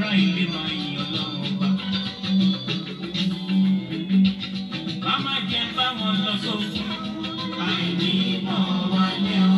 kára ilé máa yin ọlọ́run ọba. Màmá jẹ́ bá wọn lọ sókun, àìní mọ̀ wálé o.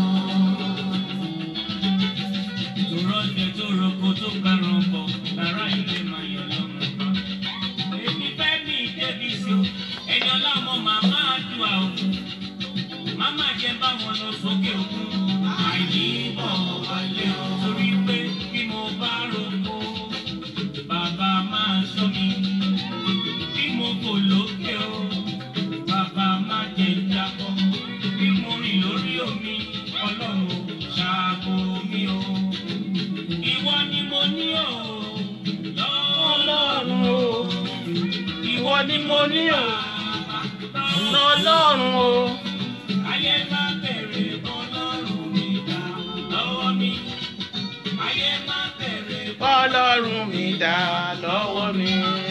Tòrọ́jẹ tó roko tó karùn-ún bọ̀, kára ilé máa yin ọlọ́run ọba. Èmi fẹ́ ní ìdébí sí o, ẹni ọlọ́mọ màmá àdúrà o. Màmá jẹ́ bá wọn lọ sókè òkun, àìní mọ̀ wálé o. Torí pé bí mo bá roko, bàbá máa sọ mi. Bí mo kò lókè o, bàbá máa jẹ jábọ́. Bí mo rìn lórí omi, ọlọ́run ṣàbò mi o. Ìwọ ni mo ní o, ọlọ́run lọ́wọ́. o ìwọ ni mo ní o ọ̀nà ọlọ́run o Ayé máa bẹ̀rẹ̀ ọlọ́run mi dá lọ́wọ́ mi. Ayé máa bẹ̀rẹ̀ ọlọ́run mi dá lọ́wọ́ mi.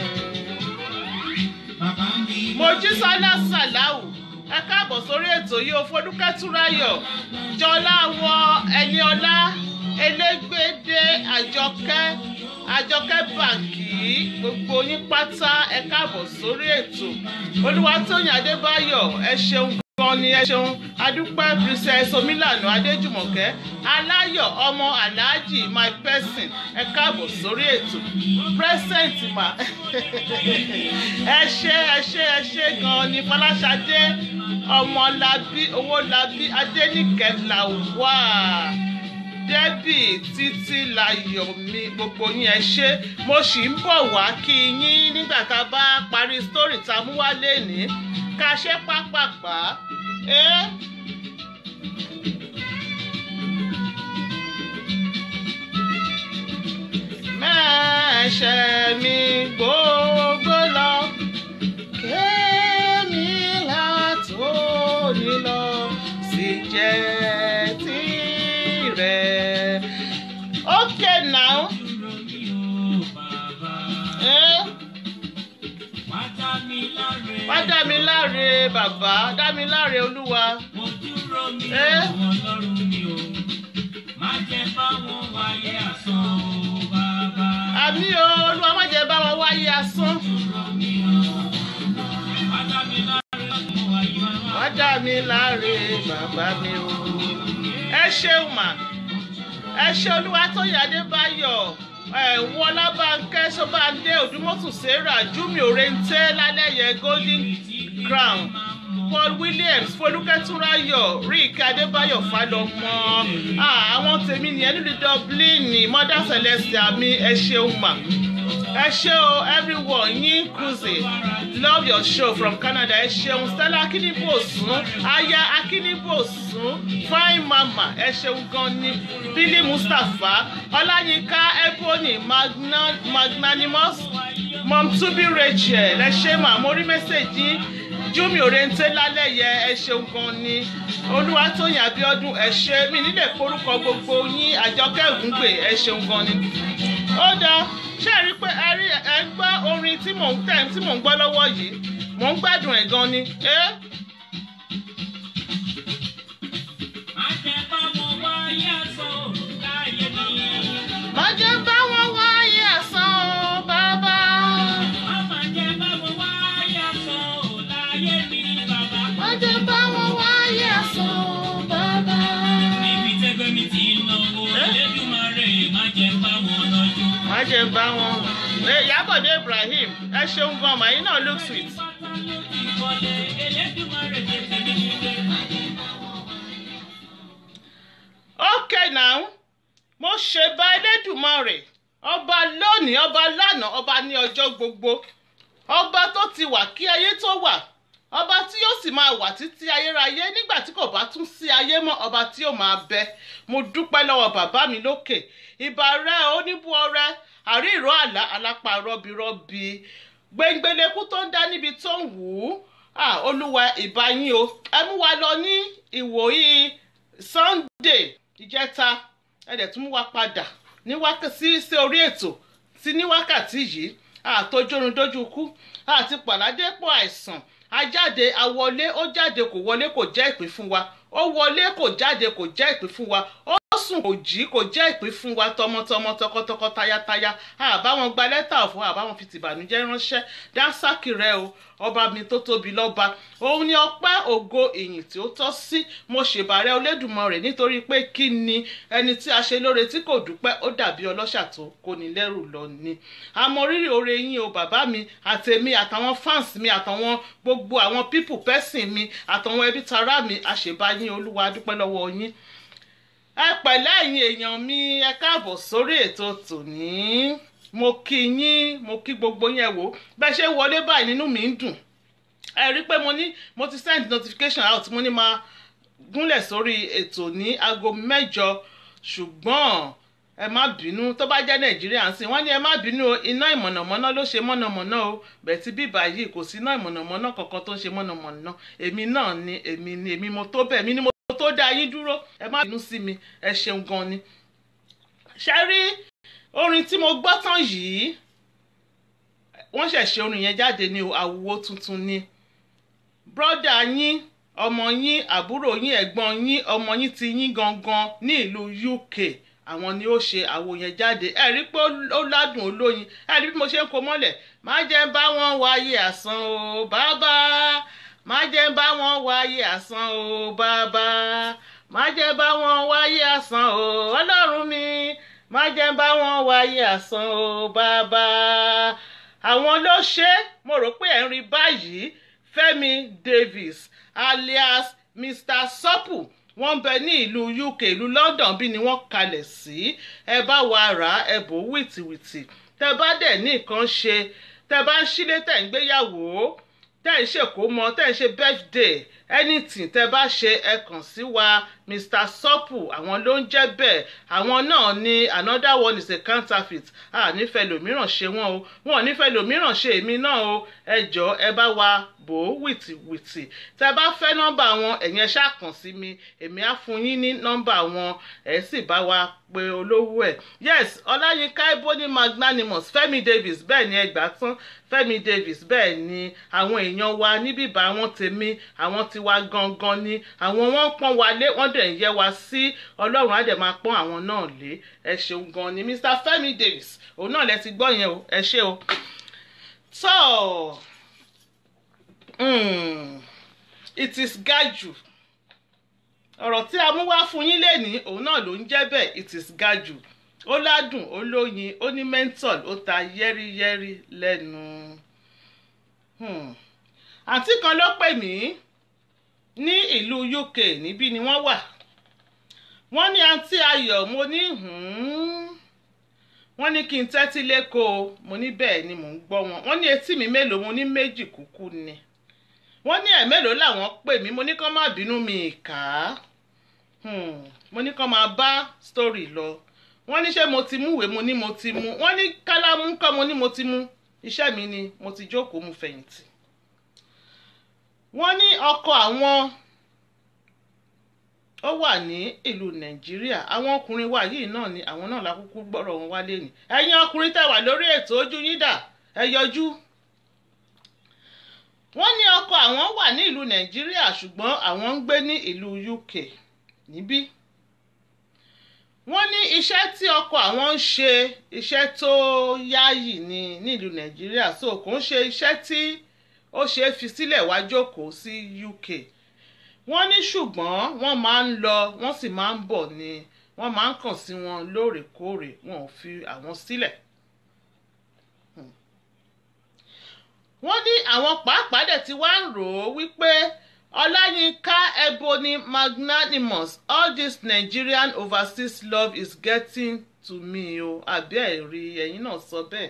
bàbá mi. mojísọ́lá sàláwù ẹ káàbọ̀ sórí ètò yìí o fọdúkẹ́ túráyọ̀ jọláwọ ẹniọlá elégbèdé àjọkẹ́ àjọkẹ́ bàǹkì gbogbo yín pátá ẹ káàbọ̀ sórí ètò olúwatóyìn adébáyọ̀ ẹ ṣeun gan ni ẹ ṣeun adúpẹ́ princess omílànà adéjùmọ̀kẹ́ aláyọ̀ ọmọ aláàjì my person ẹ káàbọ̀ sórí ètò present ma ẹ ṣe ẹ ṣe ẹ ṣe gan ni fọláṣadé ọmọlábí owólabí adéníkẹ́ làwà débì títí láyọ̀ mi gbogbo yín ẹ ṣe mo sì ń bọ̀ wá kí yín nígbà tá a bá parí story tá a mú wá lénìí ká ṣe pápápá ẹ. mẹ́ṣẹ̀ mi gbogbo lọ kémi látòní lọ sì jẹ́ tirẹ̀. okay now. Dúró mi o bàbá. Eh? Wá dá mi láre. wá dá mi láre bàbá dá mi láre olúwa. Mo dúró mi Eh? o ọlọ́run mi o. Má jẹ́ báwọn wáyé àsán o bàbá. àmì o olúwa má jẹ́ bá wọn wáyé asán. Dúró mi o. Wá dá mi láre ọ̀gbọ̀n wáyé máa. wá dá mi láre bàbá mi o. ẹ ṣeun mà ẹ ṣe olúwa tó yà adébáyọ̀ ẹ wọlábànkẹ́ sọ́bàndé òdùmọ̀tún sarah júmi òrèǹtẹ́ lálẹ́yẹ golden crown paul williams folúkẹ́túnráyọ̀ rick adébáyọ̀ falọmọ Ah, àwọn tèmi nìyẹn nílùú dublin mother celestia mi ẹ ṣeun mà ẹ ṣe o everyone yín cruise love your show from canada ẹ ṣeun stella akínníbòsún aya akínníbòsún fine mama ẹ ṣeun gan ni billy mustapha ọláyínká ebony Magna- magnanimous mom tubi rachel ẹ ṣe mà mo rí mẹ́sẹ̀gì júmi òrèǹtẹ́ lálẹ́ yẹ ẹ ṣeun gan ni olúwatóyìn abiodun ẹ ṣe mí nílẹ̀ forúkọ gbogbo yín àjọkẹ́ ògúngbè ẹ ṣeun gan ni ó dáa ṣé ẹ rí i pé ẹ rí ẹ ń gbọ́ orin tí mò ń tẹ̀ tí mò ń gbọ́ lọ́wọ́ yìí mò ń gbádùn ẹ̀ gan ni. Eh? Má jẹ́ báwọn wáyé àsán o láyé mi. má jẹ́ bá wọn wáyé àsán o bàbá. Má jẹ́ báwọn wáyé àsán o láyé mi bàbá. má jẹ́ bá wọn wáyé àsán o bàbá. Níbi tẹ́gbẹ́ mi ti ń náwó, Elédùmarè má jẹ́ báwọn lọ́jọ́. má jẹ́ bá wọn. Ẹ, Ìyábọ̀dé Ibrahim ẹ ṣeun gan màá yín náà look sweet. okay now mo ṣe bá Elédùmarè ọba lónìí ọba lánàá ọba ní ọjọ́ gbogbo ọba tó ti wà kí ayé tó wà ọba tí yóò sì máa wà títí ayérayé nígbà tí kò bá tún sí ayé mọ́ ọba tí yóò máa bẹ mo dúpẹ́ lọ́wọ́ bàbá mi lókè ìbà rẹ oníbú ọrẹ àrí ìró àlá alápá rọbìrọbì gbẹngbẹlẹkú tó ń dá níbi tó ń wù ú ah, olúwa ìbá yín o ẹ mú wa lọ ní ìwòyí sunday ìjẹta ẹ dẹ̀ tún mú wa padà ní wákàtí sí orí ètò tí ní wákàtí yìí àtọjọ́run dójú kú àti pàládépọ̀ àìsàn ajáde awọlé ó jáde kò wọlé kò jẹ́ ìpín fún wa ó wọlé kò jáde kò jẹ́ ìpín fún wa ó sùn kò jí kò jẹ́ ìpín fún wa tọmọtọmọ tọkọtọkọ tayátayá àbá wọn gba lẹ́tà ọ̀fọ̀ àbá wọn fi tìbànújẹ́ ránṣẹ́ dánsákì rẹ o ọba mi tó tóbi lọ́ba òun ni ọpẹ́ ògo ìyìn tí ó tọ́ sí mo ṣèbàrẹ́ Olódùmarè nítorí pé kí ni ẹni tí a ṣe lóore tí kò dúpẹ́ ó dàbí ọlọ́ṣà tó kóni lẹ́rù lọ ni àmọ́ rírì oore yín o bàbá mi àtèmi àtàwọn fans mi àtàwọn gbogbo àwọn pípù pẹ́sìn mi àtàwọn ẹbí tará mi àṣebáyín olúwa dúpẹ́ lọ́wọ́ yín ẹ pẹ̀lẹ́ ẹ̀yin èèyàn mi ẹ káàbọ̀ sórí ètò tòní mo kí yín mo kí gbogbo yín ẹ wò bẹ́ẹ̀ ṣe wọlé báyìí nínú mi ń dùn ẹ rí i pé mo ní mo ti send notification out mo ní máa gúnlẹ̀ sórí ètò ní aago mẹ́jọ ṣùgbọ́n ẹ má bínú tó bá jẹ́ nàìjíríà ń sìn wọ́n ní ẹ má bínú o iná ìmọ̀nàmọ́ná ló ṣe mọ̀nàmọ́ná o bẹ́ẹ̀ tí bíbá yìí kò sí iná ìmọ̀nàmọ́ná kankan tó ń ṣe mọ̀nàmọ́ná èmi náà ni èmi ni èmi mo tó bẹ́ẹ̀ mi ni mo tó dá yín dúró ẹ má bínú sí mi ẹ ṣeun gan ni. ṣe rí orin tí mo gbọ́ tán yìí wọ́n ṣẹ̀ ṣe orin yẹn jáde ní àwùwọ tuntun ni brọ́dà yín ọmọ yín àbúrò yín ẹ̀gbọ́n yín ọmọ yín ti yín gangan ní ìlú UK àwọn ni ó ṣe àwo yẹn jáde ẹ rí pé ó ládùn olóyin ẹ rí bí mo ṣe ń kó mọ́lẹ̀ má jẹ́ bá wọn wáyé àsán o bàbá má jẹ́ bá wọn wáyé àsán o bàbá má jẹ́ bá wọn wáyé àsán o ọlọ́run mi má jẹ́ bá wọn wáyé àsán o bàbá àwọn ló ṣe mo rò pé ẹ̀ ń rí báyìí Fẹ́mi Davis alias Mr. Supple wọ́n ń bẹ ní ìlú UK ìlú London bí ni wọ́n kalẹ̀ sí ẹ bá wa rà á ẹ bò wìtìwìtì tẹ bá dẹ̀ ní nǹkan ṣe tẹ bá ń sílé tẹ̀ ń gbéyàwó tẹ́ ń ṣèkómọ tẹ́ ń ṣe birthday anything tẹ́ bá ṣe ẹ kàn sí wa Mr. Supple àwọn ló ń jẹ́ bẹ́ẹ̀ àwọn náà ni another one is a counterfeit a nífẹ̀ẹ́ lòmíràn ṣe wọ́n o wọn ò nífẹ̀ẹ́ lòmíràn ṣe èmi náà o ẹ jọ ẹ bá wa bò ó wìtìwìtì tẹ́ bá fẹ́ nọ́mbà wọn ẹ̀yin ẹ ṣáà kàn sí mi èmi á fún yín ní nọ́mbà wọn ẹ sì bá wa pe olówó ẹ̀ yes ọláyínká ebony magnanimous Fẹ́mi Davis bẹ́ẹ̀ ni ẹ gbà tán Fẹ́mi Davis bẹ́ẹ̀ ni àwọn èèyàn wa níbí bá wọn tèmi àwọn tiwa gangan ni àwọn wọn pọ́n wa lé wọ́n dẹ̀ ń yẹ wa sí ọlọ́run á dẹ̀ máa pọ́n àwọn náà lé ẹ ṣeun gan ni Mr. Fẹ́mi Davis òun náà lẹ ti gbọ́ yẹn o ẹ ṣé o tó it is gaju ọ̀rọ̀ tí a mú wá fún yín lénìí òun náà ló ń jẹ́ bẹ́ẹ̀ it is gaju ó ládùn ó lóyin ó ní menthol ó ta yẹ́rìyẹ́rì lẹ́nu. àǹtí kan ló pè mí ní ìlú UK níbí ni wọ́n wà wọ́n ní àǹtí ayọ̀ mo ní wọ́n ní kí n tẹ́tí lẹ́kọ̀ọ́ mo ní bẹ́ẹ̀ ni mò ń gbọ́ wọn wọ́n ní etí mi mélòó mo ní méjì kúkú ni wọ́n ní ẹ̀ mélòó làwọn pè mí mo ní kán má bínú mi kà á mo ní kán máa bá story lọ wọ́n ní ṣé mo ti mú ìwé mo ní mo ti mú wọ́n ní kálámù kọ́ mo ní mo ti mú iṣẹ́ mi ni mo ti jókòó mu fẹ̀yìntì. wọ́n ní ọkọ àwọn ó wà ní ìlú nàìjíríà àwọn ọkùnrin wa yìí náà ni àwọn náà lákúkú gbọ́rọ̀ wọn wálé ni ẹ̀yin ọkùnrin tẹ́ wà lórí ètò ojú yín dà ẹ yọjú. wọ́n ní ọkọ àwọn wà ní ìlú nàìjíríà ṣùgbọ́n àwọn ń gbé ní ìlú UK níbí wọ́n ní iṣẹ́ tí ọkọ àwọn ń ṣe iṣẹ́ tó yáàyì ní nílùú nàìjíríà so kò ń ṣe iṣẹ́ tí ó ṣe é fi sílẹ̀ wá jókòó sí UK wọ́n ní ṣùgbọ́n wọ́n máa ń lọ wọ́n sì máa ń bọ̀ ni wọ́n máa ń kàn sí wọn lóòrèkóòrè wọn ò fi àwọn sílẹ̀. wọ́n ní àwọn pàápàá dẹ̀ ti wá ń rò ó wípé Ọláyínká Ebony Magnanimous all this Nigerian overseas love is getting to me o àbí ẹ̀rí ẹ̀yin náà sọ bẹ́ẹ̀.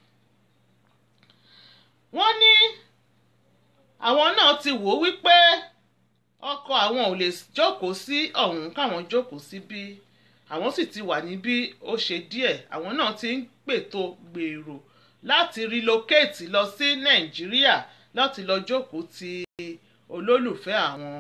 wọ́n ní àwọn náà ti wò ó wípé ọkọ àwọn ò lè jókòó sí ọ̀hún káwọn jókòó sí bí àwọn sì ti wà níbí ó ṣe díẹ̀ àwọn náà ti ń pètò gbèrò láti relocate lọ sí Nàìjíríà láti lọ jókòó ti olólùfẹ́ àwọn.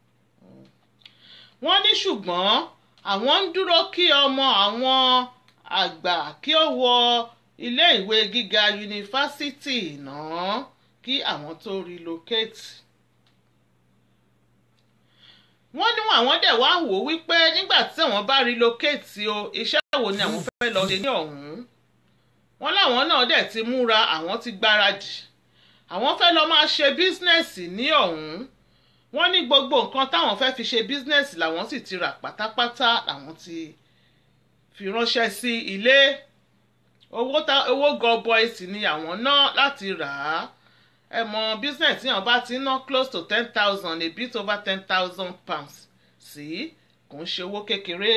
wọ́n ní ṣùgbọ́n àwọn ń dúró kí ọmọ àwọn àgbà kí ó wọ ilé ìwé gíga yunifásítì náà kí àwọn tó relocate. wọ́n ní àwọn dẹ̀ wá wò ó wípé nígbà tí àwọn bá relocate o iṣẹ́ wo ni àwọn fẹ́ lọ ṣe ní ọ̀hún wọ́n láwọn náà dẹ̀ ti múra àwọn ti gbáradì àwọn fẹ́ lọ máa ṣe bísínẹ́sì ní ọ̀hún wọ́n ní gbogbo nǹkan táwọn fẹ́ fi ṣe bísínẹ́sì làwọn sì ti rà pátápátá làwọn ti fi ránṣẹ́ sí ilé owó tá owó gọbọi sì ni àwọn ná láti rà á ẹ mọ bísínẹ́sì yẹn bá ti ná close to ten thousand a bit over ten thousand pounds sí kò ń ṣe owó kékeré.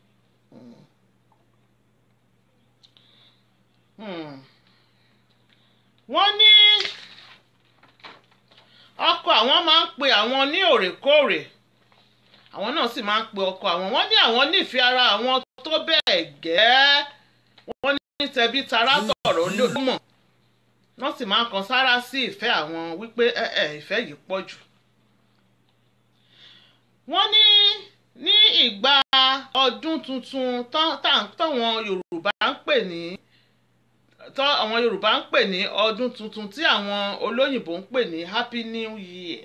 wọ́n ní ọkọ àwọn máa ń pe àwọn ní òrèkóòrè àwọn náà sì máa ń pe ọkọ àwọn wọ́n ní àwọn nífẹ̀ẹ́ ara àwọn tó bẹ́ẹ̀ gẹ́ẹ́ wọ́n ní tẹbí tará tọ̀rọ̀ lómọ̀ wọ́n sì máa ń kan sára sí ìfẹ́ àwọn wípé ẹ ẹ ìfẹ́ yìí pọ̀ jù. wọ́n ní ní ìgbà ọdún tuntun táwọn Yorùbá ń pè ní tọ́ àwọn Yorùbá ń pè ní ọdún tuntun tí àwọn olóyìnbó ń pè ní Happy New Year.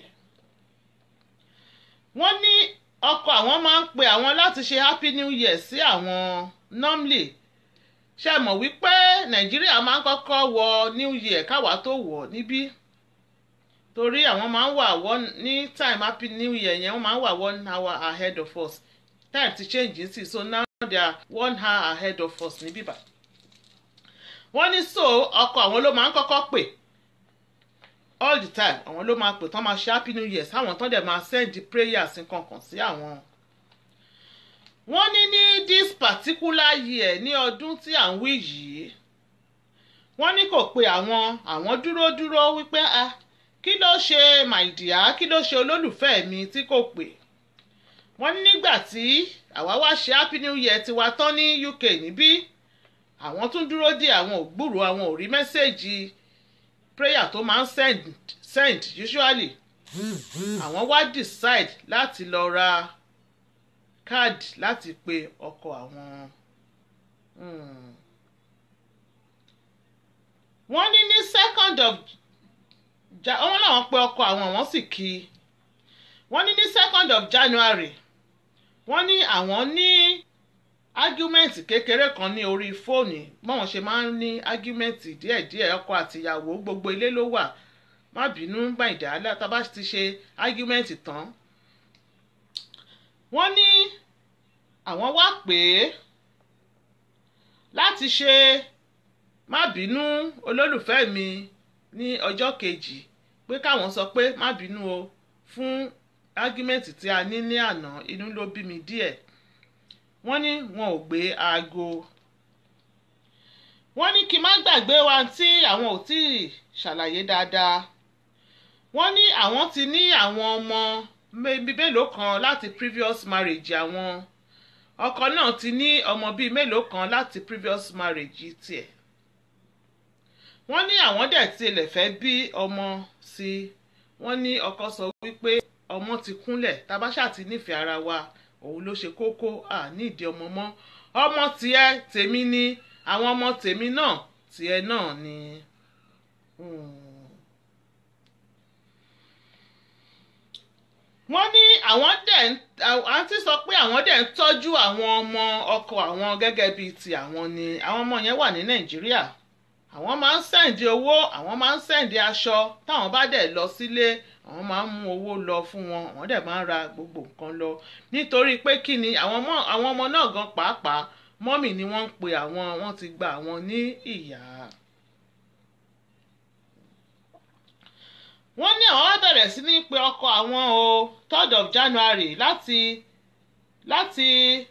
wọ́n ní ọkọ àwọn máa ń pe àwọn láti ṣe Happy New Year sí àwọn normally ṣe mọ̀ wípé Nàìjíríà máa ń kọ́kọ́ wọ New Year káwa tó wọ̀ níbí torí àwọn máa ń wà wọ́n ní time Happy New Year yẹn wọ́n máa ń wà one hour ahead of us time ti change sí so now they are one hour ahead of us níbí báyìí wọ́n ní so ọkọ àwọn ló máa ń kọ́kọ́ pè all the time àwọn ló máa pè tán máa ṣe happy new year sáwọn tán dẹ̀ máa send prayers nǹkankan sí àwọn. wọ́n ní ní this particular year ní ọdún tí à ń wí yìí wọ́n ní kò pe àwọn àwọn dúró dúró wípé ah kí ló ṣe my dear kí ló ṣe olólùfẹ́ mi tí kò pè wọ́n ní nígbà tí àwa wá ṣe happy new year tiwa tán ní UK níbí àwọn tún dúró dé àwọn ògbúrò àwọn ò rí mẹ́sẹ̀gì prayer tó máa ń send send usually àwọn wá decide láti lọ ra káàdì láti pe ọkọ àwọn. wọ́n ní ní second of wọ́n làwọn pe ọkọ àwọn wọ́n sì kí i wọ́n ní ní second of January wọ́n ní àwọn ní argument kékeré kan ní orí fóònù báwọn ṣe máa ń ní argument díẹ̀díẹ̀ ọkọ àtìyàwó gbogbo ilé ló wà má bínú gbàǹdà látàbá ti ṣe argument tán. wọ́n ní àwọn wá pè é láti ṣe má bínú olólùfẹ́ mi ní ọjọ́ kejì pé káwọn sọ pé má bínú o fún argument tí a ní ní àná inú ló bí mi díẹ̀ wọ́n ní wọn ò gbé aago wọ́n ní kí n má gbàgbé wa tí àwọn ò tí ì ṣàlàyé dáadáa wọ́n ní àwọn ti ní àwọn ọmọ bíi mélòó kan láti previous marriage àwọn ọkọ náà ti ní ọmọ bíi mélòó kan láti previous marriage tiẹ̀ wọ́n ní àwọn dẹ̀ tilẹ̀ fẹ́ bí ọmọ sí i wọ́n ní ọkọ sọ wípé ọmọ ti kúnlẹ̀ tabáṣà ti nífẹ̀ẹ́ ara wa òun ló ṣe kókó à nídìí ọmọ mọ́ ọmọ tiẹ̀ tèmi ni àwọn ọmọ tèmi náà tiẹ̀ náà ni. wọ́n ní àwọn dẹ̀ àǹtí sọ pé àwọn dẹ̀ ń tọ́jú àwọn ọmọ ọkọ àwọn gẹ́gẹ́ bíi ti àwọn ni àwọn ọmọ yẹn wà ní nàìjíríà àwọn máa ń sẹ́ǹdì owó àwọn máa ń sẹ́ǹdì aṣọ táwọn bá dẹ̀ lọ sílé àwọn máa ń mú owó lọ fún wọn àwọn dẹ̀ máa ń ra gbogbo nǹkan lọ nítorí pé kí ni àwọn ọmọ náà gan pàápàá mọ́mì ni wọ́n ń pe àwọn wọ́n ti gba àwọn ní ìyá. wọ́n ní àwọn wá bẹ̀rẹ̀ sí ní pe ọkọ àwọn o third of January láti láti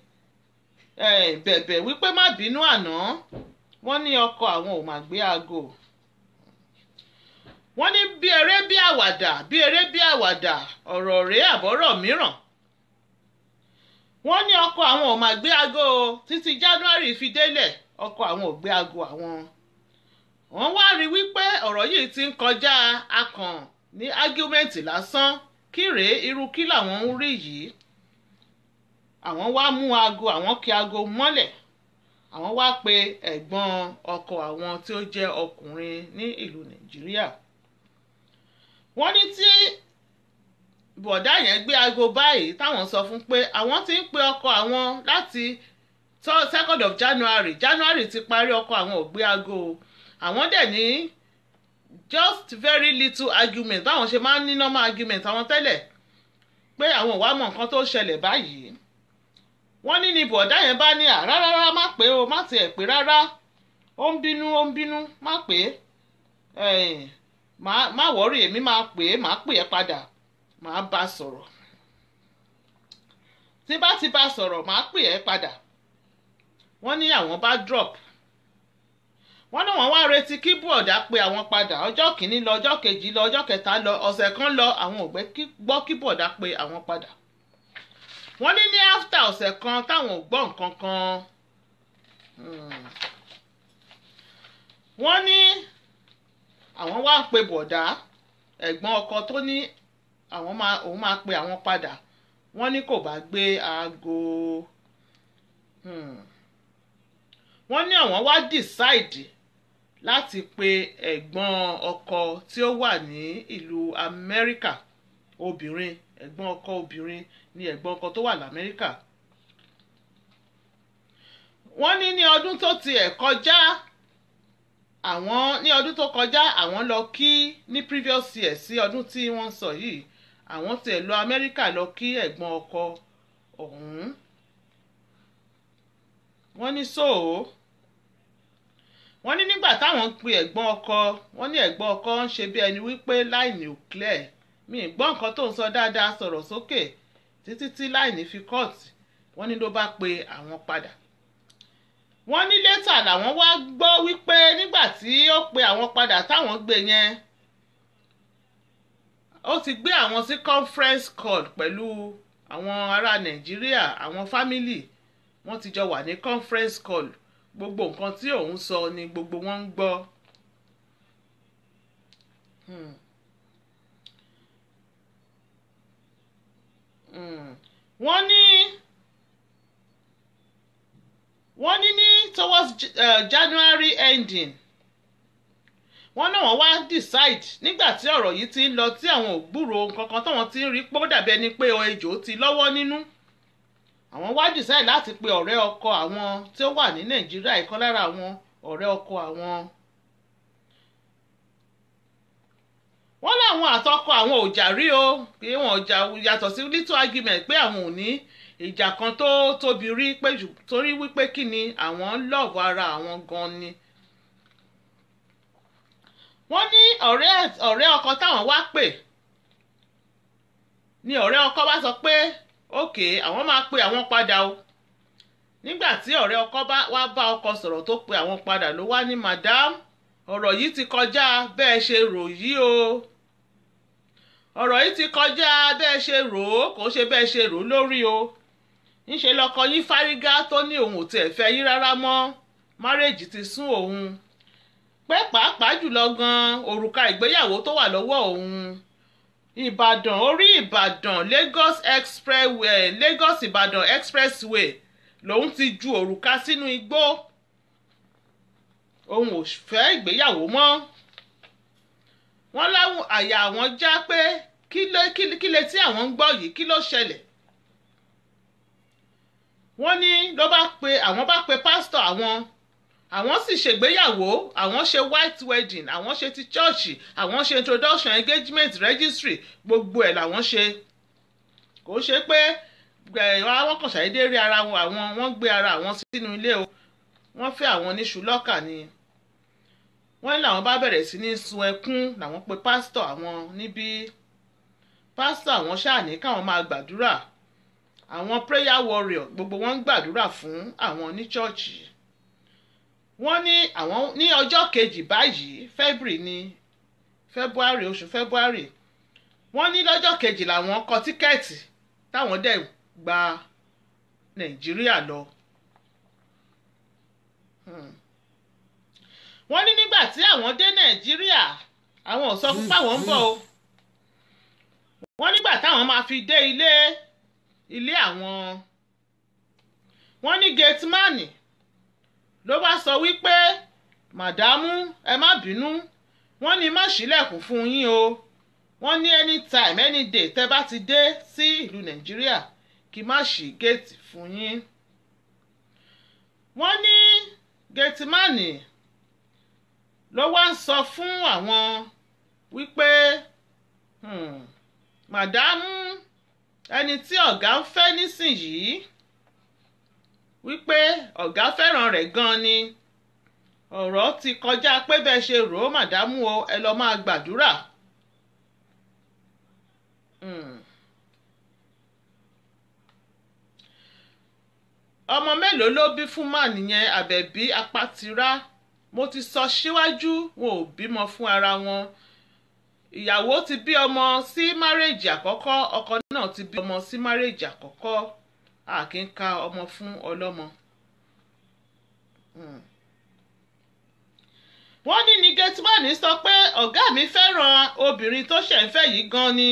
bẹ̀bẹ̀ wípé má bínú àná wọ́n ní ọkọ àwọn ò mà gbé aago wọ́n ní bí eré bí àwàdà bí eré bí àwàdà ọ̀rọ̀ rèé àbọ̀rọ̀ mìíràn wọ́n ní ọkọ àwọn ò mà gbé aago títí January fi délẹ̀ ọkọ àwọn ò gbé aago àwọn wọ́n wá rí wípé ọ̀rọ̀ yìí ti ń kọjá akàn ní ágúmẹ̀ntì lásán kí rèé irú kí làwọn ń rí yìí àwọn wá mú aago àwọn kí aago mọ́lẹ̀ àwọn wá pe ẹ̀gbọ́n ọkọ àwọn tí ó jẹ́ ọkùnrin ní ìlú Nàìjíríà wọ́n ní tí bọ̀dá yẹn gbé aago báyìí táwọn sọ fún pé àwọn ti ń pe ọkọ àwọn láti second of January January ti parí ọkọ àwọn ò gbé aago àwọn dẹ̀ ní just very little argument báwọn ṣe máa ń ní normal argument àwọn tẹ́lẹ̀ pé àwọn ò wá mọ nǹkan tó ṣẹlẹ̀ báyìí wọ́n ní ni bọ̀dá yẹn bá ní àrá rárá má pé o má tiẹ̀ pé rárá ó ń bínú ó ń bínú má pé má wọ́rì èmi máa pè é má pè é padà má bá a sọ̀rọ̀ tí bá ti bá a sọ̀rọ̀ má pè é padà wọ́n ní àwọn bá drop wọ́n náà wọ́n wá retí kí bọ̀dá pé àwọn padà ọjọ́ kìíní lọ ọjọ́ kejì lọ ọjọ́ kẹta lọ ọ̀sẹ̀ kan lọ àwọn ò gbọ́ kí bọ̀dá pé àwọn padà wọ́n ní ní after ọ̀sẹ̀ kan táwọn ò gbọ́ nǹkan kan wọ́n ní àwọn wá ń pe bọ̀dá ẹ̀gbọ́n ọkọ tó ní àwọn máa òun máa pe àwọn padà wọ́n ní kò bá gbé aago wọ́n ní àwọn wá decide láti pe ẹ̀gbọ́n ọkọ tí ó wà ní ìlú Amẹ́ríkà obìnrin ẹ̀gbọ́n ọkọ obìnrin ni ẹ̀gbọ́n ọkọ tó wà lamẹ́ríkà wọ́n ní ní ọdún tó tiẹ̀ kọjá àwọn ní ọdún tó kọjá àwọn lọ kí ní previous year sí ọdún tí wọ́n sọ yìí àwọn tiẹ̀ lọ amẹ́ríkà lọ kí ẹ̀gbọ́n ọkọ ọ̀hún wọ́n ní sóò wọ́n ní nígbà táwọn ń pe ẹ̀gbọ́n ọkọ wọ́n ní ẹ̀gbọ́n ọkọ ń ṣe bí ẹni wípé láìní ò clear mi ì gbọ́ nǹkan tó ń sọ dáadáa sọ̀rọ̀ sókè títí tí láìní fi kọ́ọ̀tì wọ́n ní ló bá pe àwọn padà wọ́n ní létà làwọn wá gbọ́ wípé nígbà tí ó pe àwọn padà táwọn gbé yẹn ó ti gbé àwọn sí conference call pẹ̀lú àwọn ará nàìjíríà àwọn fámìlì wọ́n ti jọ wà ní conference call gbogbo nǹkan tí òun sọ ni gbogbo wọn ń gbọ́. Hmm. Hmm. wọ́n ní wọ́n ní ní towards uh, January ending wọ́n náà wọ́n wá decide nígbà tí ọ̀rọ̀ yìí ti ń lọ tí àwọn ò gbúrò kankan táwọn ti ń rí pé ó dàbí ẹni pé ejò ti lọ́wọ́ nínú àwọn wá decide láti pe ọ̀rẹ́ ọkọ àwọn tí ó wà ní Nàìjíríà ìkan lára àwọn ọ̀rẹ́ ọkọ àwọn. wọ́n láwọn àtọkọ àwọn ò jà rí o pé wọn ò jà yàtọ̀ sí little argument pé àwọn ò ní ìjà kan tó tóbi rí pé torí wípé kí ni àwọn ń lọ́ọ̀bù ara àwọn gan ni. wọ́n ní ọ̀rẹ́ ọ̀rẹ́ ọkọ táwọn wá pè ni ọ̀rẹ́ ọkọ bá sọ pé òkè àwọn máa pe àwọn padà o nígbà tí ọ̀rẹ́ ọkọ wá bá ọkọ sọ̀rọ̀ tó pe àwọn padà ló wá ní madam ọ̀rọ̀ yìí ti kọjá bẹ́ẹ̀ ṣe rò yìí o ọ̀rọ̀ yìí ti kọjá bẹ́ẹ̀ ṣe rò ó kò ṣe bẹ́ẹ̀ ṣe rò ó lórí o ńṣe lọkọ yín fárígá tó ní òun ò tiẹ̀ fẹ́ yín rárá mọ́ márèèjì ti sún òun pé pàápàá jùlọ gan òrùka ìgbéyàwó tó wà lọ́wọ́ òun ìbàdàn orí ìbàdàn lagos expressway lagos ìbàdàn expressway lòun ti ju òrùka sínú igbó òun ò fẹ́ ìgbéyàwó mọ́ wọ́n láwọn àyà àwọn já pé kí lè tí àwọn ń gbọ́ yìí kí ló ṣẹlẹ̀ wọ́n ní ló bá pe àwọn bá pe pásítọ̀ àwọn àwọn sì ṣègbéyàwó àwọn ṣe white wedding àwọn ṣe ti chọ́ọ̀chì àwọn ṣe introduction engagement registry gbogbo ẹ̀ làwọn ṣe kò ṣe pé àwọn kàn ṣàdédé rí ara wọn àwọn wọ́n gbé ara àwọn sínú ilé o wọ́n fẹ́ àwọn níṣu lọ́kà ni wọ́n ní làwọn bá bẹ̀rẹ̀ sí ní sun ẹkún làwọn pe pásítọ̀ àwọn níbí pásítọ̀ àwọn ṣáà ní káwọn máa gbàdúrà àwọn prayer warrior gbogbo wọn ń gbàdúrà fún àwọn ní chọ́ọ̀chì wọ́n ní àwọn ní ọjọ́ kejì báyìí february ní february oṣù february wọ́n ní lọ́jọ́ kejì làwọn kọ tíkẹ́ẹ̀tì táwọn dẹ̀ gba nàìjíríà lọ. wọ́n ní nígbà tí àwọn dé nàìjíríà àwọn ò sọ fún páwọn ń bọ̀ o wọ́n nígbà táwọn máa fi dé ilé ilé àwọn wọ́n ní gatemani ló bá sọ wípé màdámù ẹ má bínú wọ́n ní má ṣílẹ̀kùn fún yín o wọ́n ní anytime any day tẹ́ bá ti dé sí ìlú nàìjíríà kí má ṣí géètì fún yín. wọ́n ní géètìmánì ló wá ń sọ fún àwọn wípé hmm, màdámù ẹni tí ọ̀gá ń fẹ́ nísìnyìí wípé ọ̀gá fẹ́ràn rẹ̀ gan ni ọ̀rọ̀ ti kọjá pé bẹ́ẹ̀ ṣe rò ó màdámù o ẹ lọ́ọ́ máa gbàdúrà. Hmm. ọmọ mélòó ló bí fún màá nìyẹn àbẹ̀bí apátírá mo ti sọ síwájú wọn ò bímọ fún ara wọn ìyàwó ti bí ọmọ sí márèèjì àkọ́kọ́ ọkọ náà ti bí ọmọ sí márèèjì àkọ́kọ́ a kì í ka ọmọ fún ọlọ́mọ. Hmm. wọ́n ní ní gẹ́tìmánì sọ pé ọ̀gá mi fẹ́ràn obìnrin tó ṣẹ̀ ń fẹ́ yìí gan ni.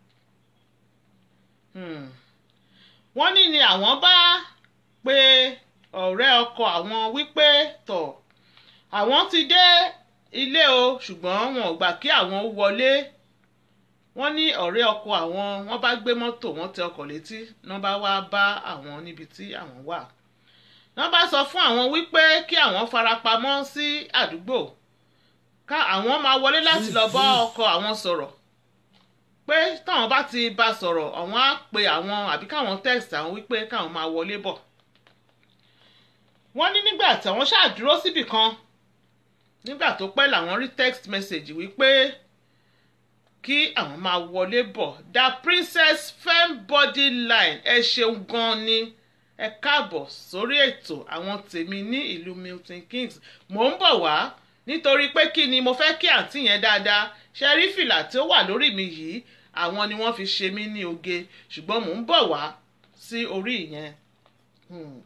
Hmm. wọ́n ní ni àwọn bá pe ọ̀rẹ́ ọkọ àwọn wípé tọ̀ àwọn ti dé ilé o ṣùgbọ́n wọn ò gbà kí àwọn wọlé wọ́n ní ọ̀rẹ́ ọkọ àwọn wọ́n bá gbé mọ́tò wọ́n tẹ ọkọ̀ létí wọ́n bá wá bá àwọn níbi tí àwọn wà wọ́n bá sọ fún àwọn wípé kí àwọn farapamọ́ sí àdúgbò ká àwọn máa wọlé láti lọ bá ọkọ àwọn sọ̀rọ̀ pé táwọn bá ti bá sọ̀rọ̀ àwọn á pe àwọn àbí káwọn text àwọn wípé káwọn máa wọlé bọ̀ wọ́n ní nígbà táwọn ṣáàdúró síbì kan nígbà tó pẹ́ làwọn rí text message wípé kí àwọn máa wọlé bọ̀ da princess fem body line ẹ ṣeun gan ni ẹ káàbọ̀ sórí ètò àwọn tèmi ní ìlú Milton Keynes mò ń bọ̀ wá nítorí pé kí ni mo fẹ́ kí àǹtí yẹn dáadáa ṣe rí fìlà tí ó wà lórí mi yìí àwọn ni wọ́n fi ṣe mí ní oge ṣùgbọ́n mò ń bọ̀ wá sí orí ìyẹn. Hmm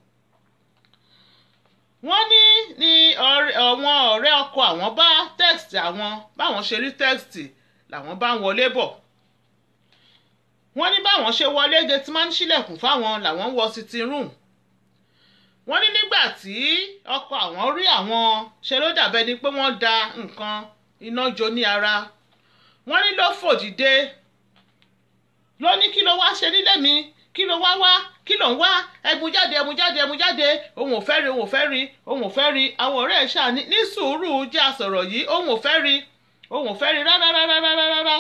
wọ́n ní ní àwọn ọ̀rẹ́ ọkọ àwọn bá text àwọn báwọn ṣe rí text làwọn bá ń wọlé bọ̀ wọ́n ní báwọn ṣe wọlé gateman ṣílẹ̀kùn fáwọn làwọn wọ sitting room wọ́n ní nígbà tí ọkọ àwọn rí àwọn ṣe ló dàbẹ́ ni pé wọ́n da nǹkan iná jó ní ara wọ́n ní ló fò dìde ló ní kí ló wá ṣe nílé mi kí ló wá wá kí ló ń wá ẹmu jáde ẹmu jáde ẹmu jáde òun ò fẹ́ rí òun ò fẹ́ rí òun ò fẹ́ rí àwọn ọ̀rẹ́ ẹ̀ ṣáà ní ní sùúrù jẹ́ àsọ̀rọ̀ yìí òun ò fẹ́ rí òun ò fẹ́ rí rárá rárá rárá rárá.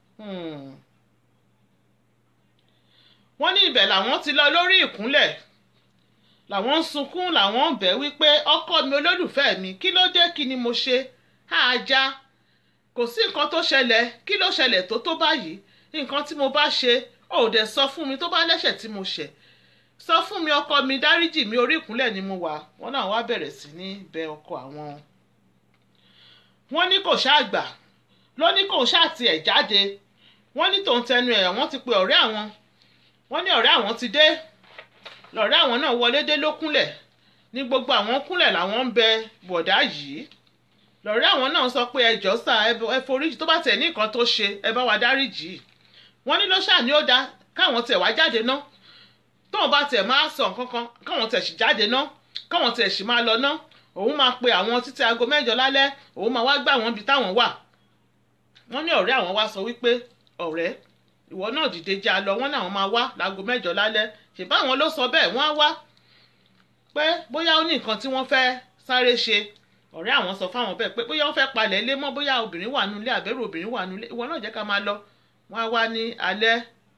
wọ́n ní ibẹ̀ làwọn ti lọ lórí ìkúnlẹ̀ làwọn ń sunkún làwọn ń bẹ̀ wípé ọkọ mi olólùfẹ́ mi kí ló dé kí ni mo ṣe àájá kò sí nǹkan tó ṣẹlẹ̀ kí ló ṣẹlẹ̀ tó tó báyìí nǹkan tí mo bá ṣe ò dẹ̀ sọ fún mi tó bá lẹ́ṣẹ̀ tí mo ṣẹ̀ sọ fún mi ọkọ mi dáríjì mi orí ìkúnlẹ̀ ni mo wà wọ́n náà wá bẹ̀rẹ̀ sí ní bẹ ọkọ àwọn. wọ́n ní kò ṣáà gbà ló ní kò ṣáà tiẹ̀ jáde wọ́n ní tòun tẹnu ẹ̀ wọ́n ti pe ọ̀rẹ́ àwọn wọ́n ní ọ̀rẹ́ àwọn ti dé lọ̀rẹ́ àwọn náà wọlé dé ló kúnlẹ̀ ní gbogbo àwọn kúnlẹ̀ làwọn ń bẹ bọ̀dá yìí lọ̀rẹ́ àwọn náà sọ pé ẹjọ́ sà ẹ foríjì tó bá tẹ̀ ní nǹkan tó ṣe ẹ bá wa dáríjì wọ́n ní ló ṣáà ní ó dáa káwọn tẹ̀ wá jáde ná tóun bá tẹ̀ máa sọ nǹkan kan káwọn tẹ̀ sì jáde ná káwọn tẹ̀ sì máa lọ ná òun máa pe àwọn títí aago mẹ́jọ lálẹ́ òun máa wá gbà wọ́n bí táwọn wà wọ́n ní ọ̀rẹ́ àwọn wá sọ wípé ọ̀rẹ́ ìwọ náà dìde já lọ wọ́n náà máa wá láago mẹ́jọ lálẹ́ ṣèbáwọn ló sọ bẹ́ẹ̀ wọ́n á wá pé bóyá ó ní nǹkan tí wọ́n fẹ́ sáré ṣe ọ̀rẹ́ àwọn sọ fáwọn bẹ́ẹ̀ pé bóyá wọ́n fẹ́ palẹ̀ ilé mọ́ bóyá obìnrin wà nulẹ̀ àbẹ̀rù obìnrin wà nulẹ̀ ìwọ náà jẹ́ ká máa lọ wọ́n á wá ní alẹ́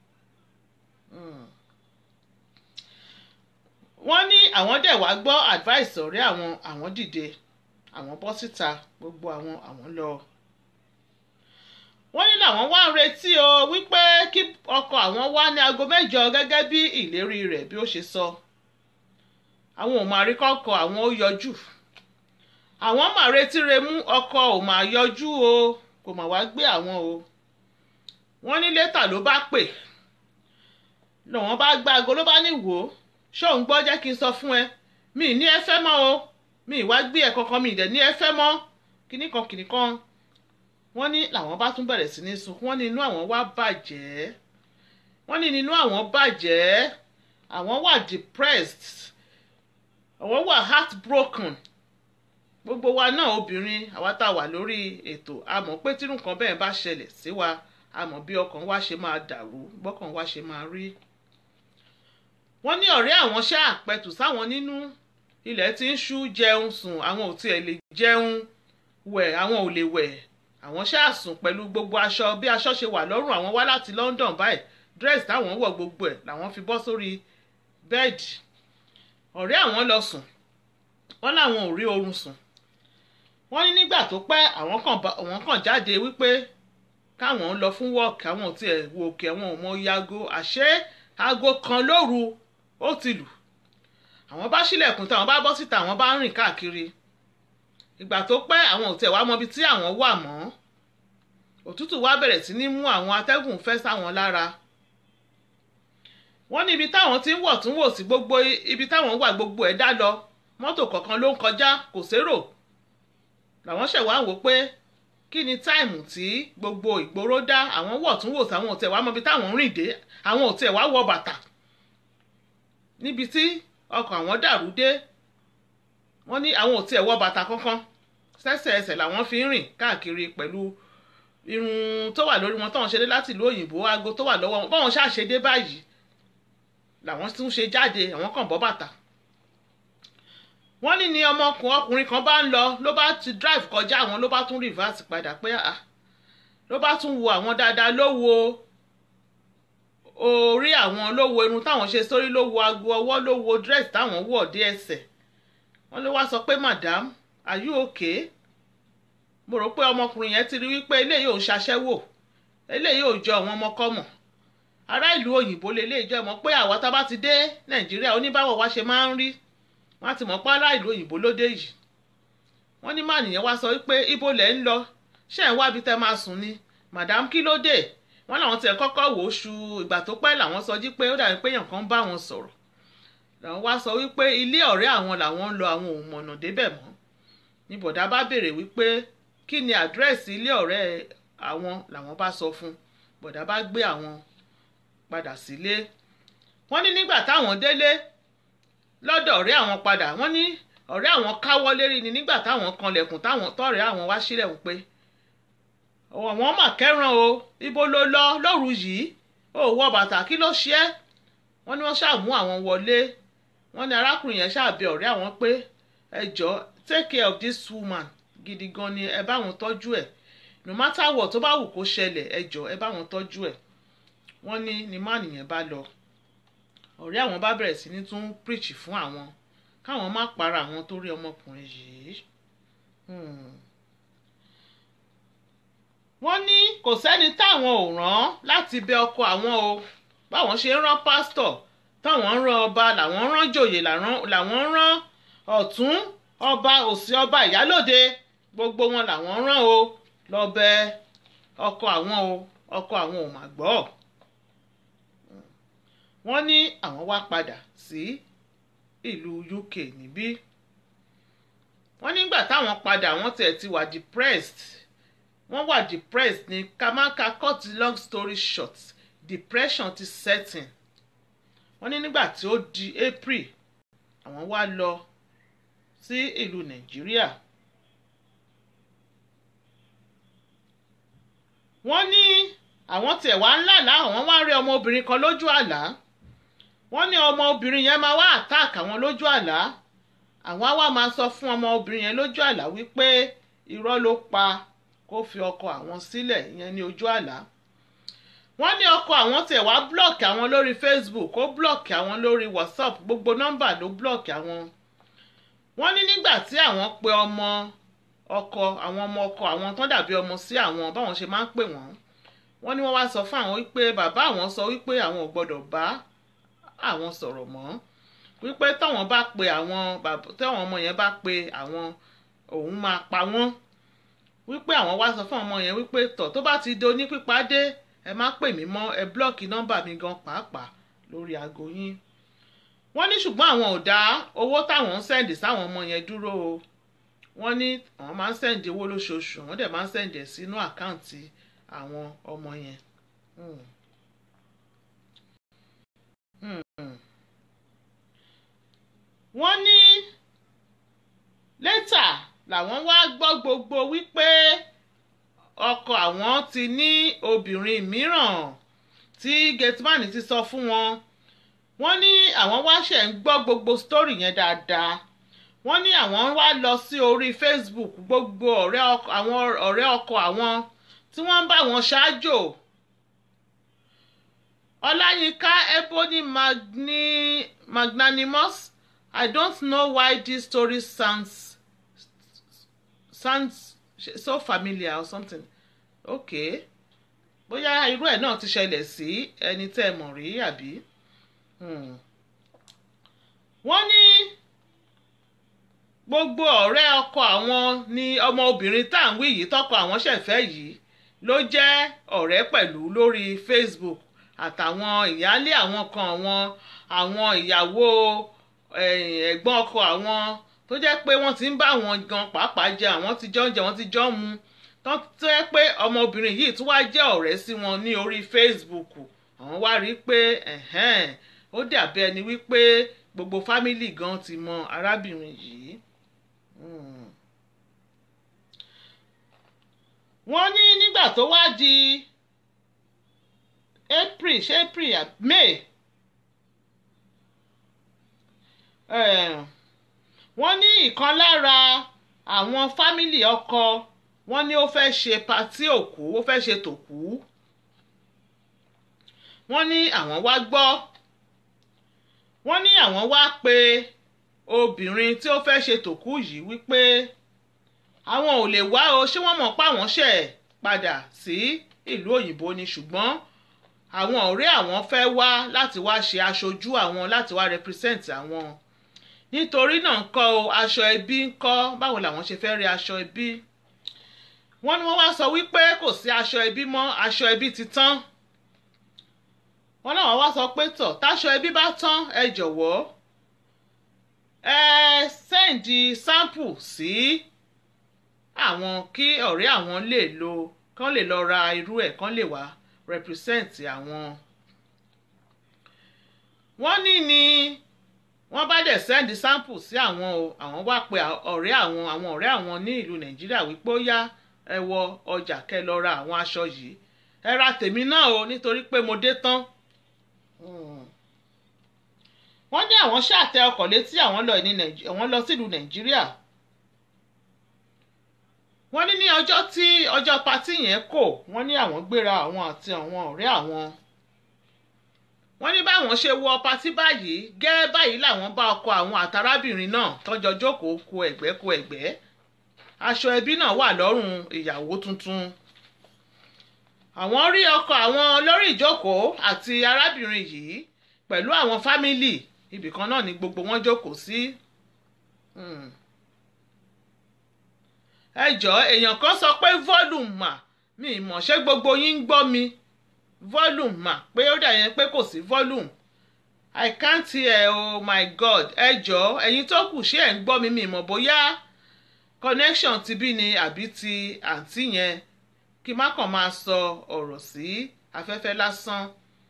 wọ́n ní àwọn dẹ̀ wá gbọ́ advice ọ̀rẹ́ àwọn àwọn dìde àwọn bọ́ síta gbogbo àwọn àwọn lọ. wọ́n ní làwọn wá ń retí o wípé kí ọkọ àwọn wá ní aago mẹ́jọ gẹ́gẹ́ bí ìlérí rẹ̀ bí ó ṣe sọ. àwọn ò máa rí kọ́kọ́ àwọn ó yọjú. àwọn máa retí re mú ọkọ ò máa yọjú o kò mà wá gbé àwọn o. wọ́n ní létà ló bá pè lọ́wọ́n bá gbá aago ló bá ní wò ó ṣóun gbọ́ jẹ́ kí n sọ fún ẹ mi ní ẹ fẹ́ mọ́ o mi ìwá gbé ẹ kankan mi ìdẹ̀ ní ẹ fẹ́ mọ́ kíní kan kíní kan wọ́n ní làwọn bá tún bẹ̀rẹ̀ sí ní sunkún wọ́n ní inú àwọn wá bàjẹ́ wọ́n ní inú àwọn bàjẹ́ àwọn wà depressed àwọn wà heartbroken gbogbo wa náà obìnrin àwa tá a wà lórí ètò a mọ̀ pé tírú nǹkan bẹ́ẹ̀ bá ṣẹlẹ̀ sí wa àmọ́ bí ọkàn wa ṣe máa dàrú bọ́kàn wa ṣe máa rí. wọ́n ní ọ̀rẹ́ àwọn ṣáà pẹ̀tù sáwọn nínú ilẹ̀ tí ń ṣú jẹun sùn àwọn ò tiẹ̀ lè jẹun wẹ̀ àwọn ò lè wẹ̀ àwọn ṣáà sùn pẹ̀lú gbogbo aṣọ bí aṣọ ṣe wà lọ́rùn àwọn wá láti London báyìí dress táwọn wọ̀ gbogbo ẹ̀ làwọn fi bọ́ sórí bẹ́ẹ̀dì ọ̀rẹ́ àwọn lọ sùn wọ́n láwọn ò rí oorun sùn wọ́n ní nígbà tó pẹ́ àwọn kàn jáde wípé káwọn lọ fún wọ́ọ̀kì àwọn ò tiẹ̀ wo òkè àwọn ò mọ yago àṣé aago kan lóru ó ti lù àwọn bá ṣílẹ̀kùn táwọn bá bọ́ síta àwọn bá ń rìn káàkiri ìgbà tó pẹ́ àwọn ò tiẹ̀ wá mọbi tí àwọn wà mọ́ òtútù wá bẹ̀rẹ̀ sí ní mú àwọn atẹ́gùn fẹ́ sáwọn lára wọ́n ní ibi táwọn ti ń wọ̀ tún wò sí gbogbo ibi táwọn wà gbogbo ẹ̀ dá lọ mọ́tò kọ̀ọ̀kan ló ń kọjá kò sérò làwọn ṣẹ̀ wá wò pé kí ni táìmù tí gbogbo ìgboro dá àwọn wọ̀ tún wò sí àwọn ò tiẹ̀ wá mọbi táwọn ń rìn dé àwọn ò tiẹ̀ wá wọ bàtà níbi tí ọkọ̀ àwọn dàrú dé wọ́n ní àwọn ò tiẹ̀ wọ bàtà kankan sẹ́sẹ̀ ẹsẹ̀ làwọn fi ń rìn káàkiri pẹ̀lú irun tó wà lórí wọn táwọn ṣe dé láti ìlú òyìnbó aago tó wà lọ́wọ́ wọn báwọn ṣáà ṣe dé báyìí làwọn tún ṣe jáde àwọn kàn bọ́ bàtà wọ́n ní ni ọmọkùnrin ọkùnrin kan bá ń lọ ló bá ti drive kọjá àwọn ló bá tún reverse padà pé ah ló bá tún wo àwọn dáadáa ló wo orí àwọn ló wo irun táwọn ṣe sórí ló wo aago ọwọ́ ló wo dress táwọn wọ̀ dé ẹsẹ̀ wọ́n ló wá sọ pé madam are you okay mo rò pé ọmọkùnrin yẹn ti rí wípé eléyìí ò ń ṣaṣẹ́wò eléyìí ò jọ àwọn ọmọkọ́mọ̀ ará ìlú òyìnbó lè lè jẹ́ mọ̀ pé àwa tá bá ti dé nàìjíríà oníbàwọ̀ wa ṣe máa ń rí wọ́n á ti mọ̀ pé ará ìlú òyìnbó ló dé yìí wọ́n ní mànìyàn wá sọ wípé ibo lẹ̀ ń lọ ṣé ẹ̀ ń wábi tẹ́ máa sùn ni madam kí ló dé wọ́n làwọn tiẹ̀ kọ́kọ́ wò ó ṣu ìgbà tó pẹ́ làwọn sọ jí pé ó dàbí pé èèyàn kan bá wọn sọ̀rọ̀ làwọn wá sọ wípé ilé ọ̀rẹ́ àwọn làwọn ń lọ àwọn ò mọ̀nà débẹ̀ mọ́ ní bọ̀dá bá béèrè wípé kí ni àdírẹ́sì ilé ọ̀rẹ́ àwọn làwọn bá sọ fún bọ̀dá bá gbé àwọn padà sílé wọ́n ní nígbà táwọn délé lọ́dọ̀ ọ̀rẹ́ àwọn padà wọ́n ní ọ̀rẹ́ àwọn káwọ́ lérí ni nígbà táwọn kanlẹ̀kùn táwọn tọ̀rẹ́ àwọn wá sílẹ̀ wípé àwọn mà kẹ́ràn o ibo ló lọ lóru yìí ó wọ bàtà kí ló ṣe é wọ́n ní wọ́n ṣàmú àwọn wọlé wọ́n ní arákùnrin yẹn ṣàbẹ ọ̀rẹ́ àwọn pé ẹ jọ̀ọ́ take care of this woman gidi gan ni ẹ bá wọn tọ́jú ẹ̀ no matter what tó bá wù kó ṣẹlẹ̀ ẹ jọ̀ọ́ ẹ bá wọn tọ́jú ẹ̀ wọ́n ní ni má nìyẹn bá lọ ọ̀rẹ́ àwọn bá bẹ̀rẹ̀ sí ní tún preach fún àwọn káwọn má para àwọn tó rí ọmọkùnrin yìí. Hmm wọ́n ní kò sẹ́ni táwọn ò rán láti bẹ ọkọ àwọn o báwọn ṣe ń rán pásítọ̀ táwọn ń rán ọba làwọn ń rán jòyè làwọn ń rán ọ̀tún ọba òsì ọba ìyálòde gbogbo wọn làwọn ń rán o lọ bẹ ọkọ àwọn o ọkọ àwọn ò mà gbọ́ wọ́n ní àwọn wá padà sí ìlú UK níbí wọ́n nígbà táwọn padà wọ́n tiẹ̀ ti wà depressed wọ́n wà depressed ní kamaka cut long story short depression ti setting wọ́n ní nígbà tí ó di April àwọn wá lọ sí ìlú Nàìjíríà wọ́n ní àwọn tiẹ̀ wá ń làlá àwọn wá rí ọmọbìnrin kan lójú àlá wọ́n ní ọmọbìnrin yẹn máa wá attack àwọn lójú àlá àwọn á wá máa sọ fún ọmọbìnrin yẹn lójú àlá wípé irọ́ ló pa kó fi ọkọ àwọn sílẹ̀ ìyẹn ní ojú àlá wọ́n ní ọkọ àwọn tẹ̀ wá blọ́ọ̀kì àwọn lórí Facebook ó blọ́ọ̀kì àwọn lórí WhatsApp gbogbo nọ́mbà ló blọ́ọ̀kì àwọn wọ́n ní nígbà tí àwọn pe ọmọ ọkọ àwọn ọmọ ọkọ àwọn tó dàbí ọmọ sí àwọn báwọn ṣe máa ń pè wọ́n wọ́n ní wọ́n wá sọ fún àwọn wípé bàbá àwọn sọ wípé àwọn ò gbọ́dọ̀ bá àwọn sọ̀rọ̀ mọ́ wípé táwọn bá pe àwọn táwọn ọmọ yẹn bá pe àwọn òun máa pa wọ́n wípé àwọn wá sọ fún ọmọ yẹn wípé tọ̀ tó bá ti do ní pípa dé ẹ má pè mí mọ́ ẹ blọ́ọ̀kì nọ́mbà mi gan pàápàá lórí aago yín wọ́n ní ṣùgbọ́n àwọn ò dá owó táwọn ń sẹ́ǹdì sáwọn ọmọ yẹn dúró o wọ́n ní àwọn máa ń sẹ́ǹdì owó lóṣooṣù wọ́n dẹ̀ máa ń sẹ́ǹdì ẹ̀ sínú àkáǹtì àwọn ọmọ yẹn. Hmm. Hmm. wọ́n ní lẹ́tà làwọn wá gbọ́ gbogbo wípé ọkọ àwọn ti ní obìnrin mìíràn tí gateman ti sọ fún wọn wọ́n ní àwọn wá ṣẹ̀ ń gbọ́ gbogbo story yẹn dáadáa wọ́n ní àwọn wá lọ sí orí Facebook gbogbo ọ̀rẹ́ ọkọ àwọn ọ̀rẹ́ ọkọ àwọn tí wọ́n ń bá wọn ṣáájò ọláyínká ebony magni magnanimous i don't know why this story sounds sounds so familiar or something okay bóyá irú ẹ̀ náà ti ṣẹlẹ̀ sí ẹni tẹ́ ẹ mọ̀ rí àbí. Hmm. wọ́n ní gbogbo ọ̀rẹ́ ọkọ àwọn ni ọmọ obìnrin tá à ń wí yìí tọkọ àwọn ṣẹ̀fẹ́ yìí ló jẹ́ ọ̀rẹ́ pẹ̀lú lórí Facebook àtàwọn ìyáálé àwọn kan àwọn àwọn ìyàwó ẹ̀gbọ́n ọkọ àwọn tó jẹ́ pé wọ́n ti ń bá àwọn gan pàápàá jẹ àwọn ti jọ ń jẹ wọ́n ti jọ ń mu tó jẹ́ pé ọmọbìnrin yìí tún wá jẹ́ ọ̀rẹ́ sí wọn ní orí Facebook àwọn wá rí i pé ó dàbí ẹni wípé gbogbo fámìlì gan ti mọ arábìnrin yìí. wọ́n ní nígbà tó wá di April ṣé April May wọ́n ní ìkan lára àwọn fámìlì ọkọ wọ́n ní ó fẹ́ ṣe patí òkú ó fẹ́ ṣe tòkú wọ́n ní àwọn wá gbọ́ wọ́n ní àwọn wá pe obìnrin tí ó fẹ́ ṣe tòkú yìí wípé àwọn ò lè wá o ṣé wọ́n mọ̀ pé àwọn ṣẹ̀ padà sí ìlú òyìnbó ni ṣùgbọ́n àwọn ọ̀rẹ́ àwọn fẹ́ wá láti wá ṣe aṣojú àwọn láti wá represent àwọn nítorí náà ń kọ́ o aṣọ ẹbí ń kọ́ báwo làwọn ṣe fẹ́ rí aṣọ ẹbí wọ́n ní wọ́n wá sọ wípé kò sí aṣọ ẹbí mọ́ aṣọ ẹbí ti tán wọ́n náà wá sọ pé tọ̀ táṣọ ẹbí bá tán ẹ jọ̀wọ́ ẹ sẹ́ǹdì sample sí àwọn kí ọ̀rẹ́ àwọn lè lo kán lè lọ ra irú ẹ̀ kán lè wá represent àwọn. wọ́n ní ni wọ́n bá dẹ̀ sẹ́ǹdì sample sí àwọn o àwọn wá pe ọ̀rẹ́ àwọn àwọn ọ̀rẹ́ àwọn ní ìlú nàìjíríà wípé ó yá ẹ wọ ọjà kẹ́ lọ ra àwọn aṣọ yìí ẹ ra tèmi náà o nítorí pé mo dé tán wọ́n ní àwọn ṣàtẹ ọkọ̀ létí àwọn lọ ní àwọn lọ sílùú nàìjíríà wọ́n ní ní ọjọ́ tí ọjọ́ patí yẹn kò wọ́n ní àwọn gbéra àwọn àti àwọn ọ̀rẹ́ àwọn wọ́n ní báwọn ṣe wọ patí báyìí gẹ́ẹ́ báyìí làwọn bá ọkọ àwọn àtàrábìnrin náà tọ́jọ́ jókòó ku ẹ̀gbẹ́ ku ẹ̀gbẹ́ aṣọ ẹbí náà wà lọ́rùn ìyàwó tuntun àwọn rí ọkọ àwọn lórí ìjókòó àti arábìnrin yìí pẹ̀lú àwọn fámìlì ibìkan náà ni gbogbo wọn jókòó sí. ẹ jọ̀ọ́ èèyàn kan sọ pé volume mà mi mọ̀ ṣé gbogbo yín ń gbọ́ mi volume mà pé ó dà yẹn pé kò sí volume i can't hear oh my god ẹ jọ̀ọ́ ẹ̀yin tó kù ṣé ẹ̀ ń gbọ́ mi mi mọ̀ bóyá connection ti bí ni àbí ti àǹtí yẹn kí má kàn máa sọ ọ̀rọ̀ sí afẹ́fẹ́ lásán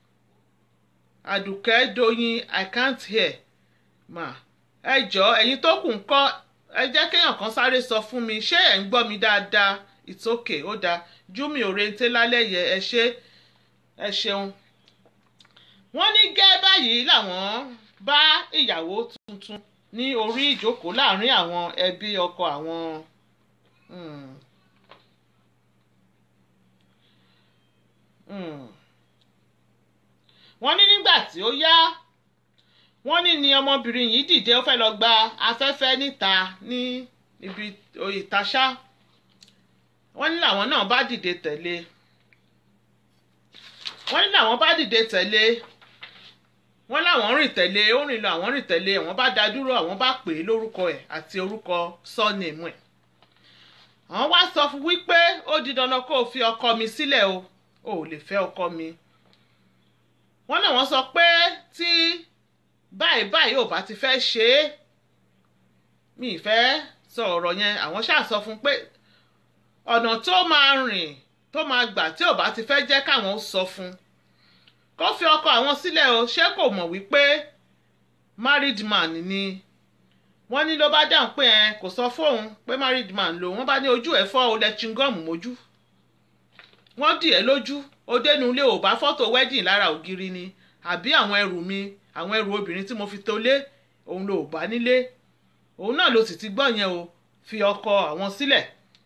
àdùkẹ́ doyin i can't hear mà ẹ jọ̀ọ́ ẹ̀yin tó kù ń kọ́ ẹ jẹ́ kéèyàn kan sáré sọ fún mi ṣé ẹ̀ ń gbọ́ mi dáadáa it's okay ó dáa júmi òrèǹté lálẹ́ yẹ ẹ ṣé ẹ ṣeun. wọ́n ní gẹ́ báyìí làwọn bá ìyàwó tuntun ní orí ìjókòó láàrin àwọn ẹbí ọkọ àwọn. Hmm. Hmm wọ́n ní nígbà tí ó yá wọ́n ní ni ọmọbìnrin yìí dìde ó fẹ́ lọ gba afẹ́fẹ́ níta ní ibi ìtaṣá wọ́n ní làwọn náà bá dìde tẹ̀lé wọ́n ní làwọn bá dìde tẹ̀lé wọ́n láwọn rìn tẹ̀lé ó rìn lọ àwọn rìn tẹ̀lé àwọn bá dá dúró àwọn bá pè é lórúkọ ẹ̀ àti orúkọ sọ́ọ̀nìmù ẹ̀ àwọn wá sọ fún wípé ó di dandan kó o fi ọkọ mi sílẹ̀ o ò lè fẹ́ ọkọ mi wọ́n náà wọ́n sọ pé tí báyìí báyìí ò bá ti fẹ́ ṣe é mi ì fẹ́ sọ ọ̀rọ̀ yẹn àwọn ṣáà sọ fún pé ọ̀nà tó máa rìn tó máa gbà tí ò bá ti fẹ́ jẹ́ káwọn sọ fún kó fi ọkọ àwọn sílẹ̀ o ṣé kò mọ̀ wípé married man ni wọ́n ní ló bá dáhùn pé ẹ kò sọ fóun pé married man lò wọ́n bá ní ojú ẹ̀ fọ́ o lẹ chingom mójú wọ́n dì ẹ́ lójú ó dénú ilé ò bá fọ́tò wedding lára ògiri ni àbí àwọn ẹrù mi àwọn ẹrù obìnrin tí mo fi tó lé òun ló bá nílé òun náà ló sì ti gbọ́ yẹn o fi ọkọ àwọn sílẹ̀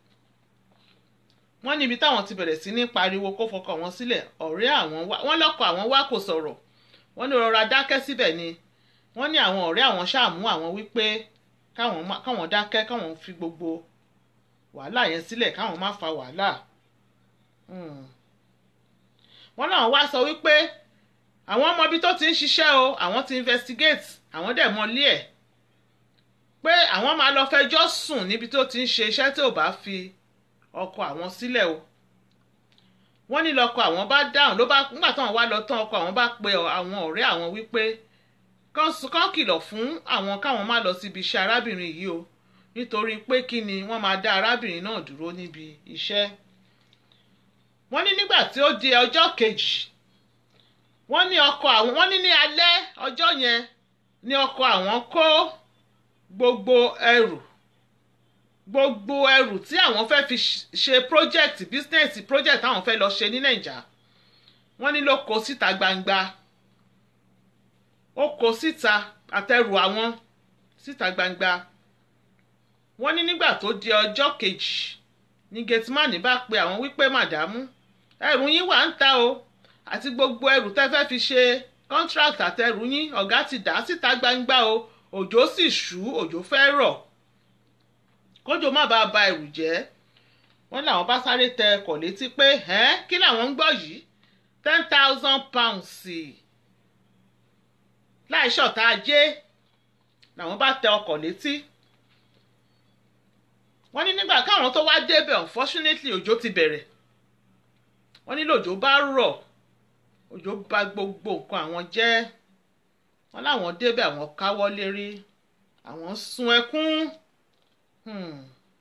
wọ́n níbi táwọn ti bẹ̀rẹ̀ sí ní pariwo kó fọkọ wọn sílẹ̀ ọ̀rẹ́ àwọn wá wọ́n lọ́kọ àwọn wá kò sọ̀rọ̀ wọ́n ní rọra dákẹ́ síbẹ̀ ni wọ́n ní àwọn ọ̀rẹ́ àwọn ṣàmú àwọn wípé káwọn má- káwọn dákẹ́ káwọn fi gbogbo wàhálà yẹn sílẹ̀ káwọn má fa wàhálà Hmm. wọ́n náà wá sọ wípé àwọn ọmọ ibi tó ti ń ṣiṣẹ́ o àwọn ti investigate àwọn dẹ̀ mọ ilé ẹ̀ pé àwọn máa lọ fẹjọ́ sùn níbi tó ti ń ṣe iṣẹ́ tí ò bá fi ọkọ àwọn sílẹ̀ o wọ́n ní lọ́kọ àwọn bá dáhùn ló bá nígbà táwọn wá lọ tán ọkọ àwọn bá pe àwọn ọ̀rẹ́ àwọn wípé kán s- kán kìlọ̀ fún àwọn káwọn má lọ síbi iṣẹ́ arábìnrin yìí o nítorí pé kí ni wọ́n máa dá arábìnrin náà dúró níbi iṣẹ́ wọ́n ní nígbà tí ó di ọjọ́ kejì wọ́n ní ọkọ àwọn wọ́n ní ní alẹ́ ọjọ́ yẹn ní ọkọ àwọn kó gbogbo ẹrù gbogbo ẹrù tí àwọn fẹ́ fi ṣ- ṣe project business project táwọn fẹ́ lọ ṣe ní nàìjà wọ́n ní ló kó síta gbangba ó kó síta àtẹrù àwọn síta gbangba wọ́n ní nígbà tó di ọjọ́ kejì ní gateman bá pe àwọn wípé màdámù ẹrù yín wà ń ta o àti gbogbo ẹrù tẹ́ fẹ́ fi ṣe contract àtẹrù yín ọ̀gá ti dà á síta gbangba o òjò sì ṣú òjò fẹ́ rọ̀ kójò má bàa ba ẹrù jẹ́ wọ́n làwọn bá sáré tẹ ọkọ̀ létí pé ẹ́n kí làwọn ń gbọ́ yìí ten thousand pounds láì ṣọ̀tá ajé làwọn bá tẹ ọkọ̀ létí wọ́n ní nígbà káwọn tó wá débẹ̀ unfortunately òjò ti bẹ̀rẹ̀ wọ́n ní lòjò bá rọ̀ òjò bà gbogbo nǹkan àwọn jẹ́ wọ́n láwọn débẹ̀ àwọn káwọ́ lérí àwọn sun ẹkún hmm.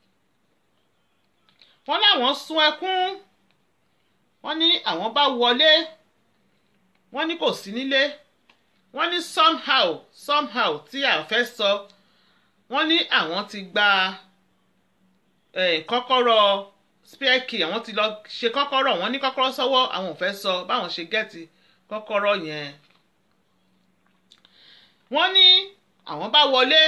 wọ́n láwọn sun ẹkún wọ́n ní àwọn bá wọlé wọ́n ní kò sí nílé wọ́n ní somehow somehow tí a fẹ́ sọ wọ́n ní àwọn ti gba eh, kọ́kọ́rọ́ spare key àwọn ti lọ ṣe kọ́kọ́rọ́ wọn ní kọ́kọ́rọ́ sọ́wọ́ àwọn ò fẹ́ sọ báwọn ṣe gẹ́ẹ̀tì kọ́kọ́rọ́ yẹn wọ́n ní àwọn bá wọlé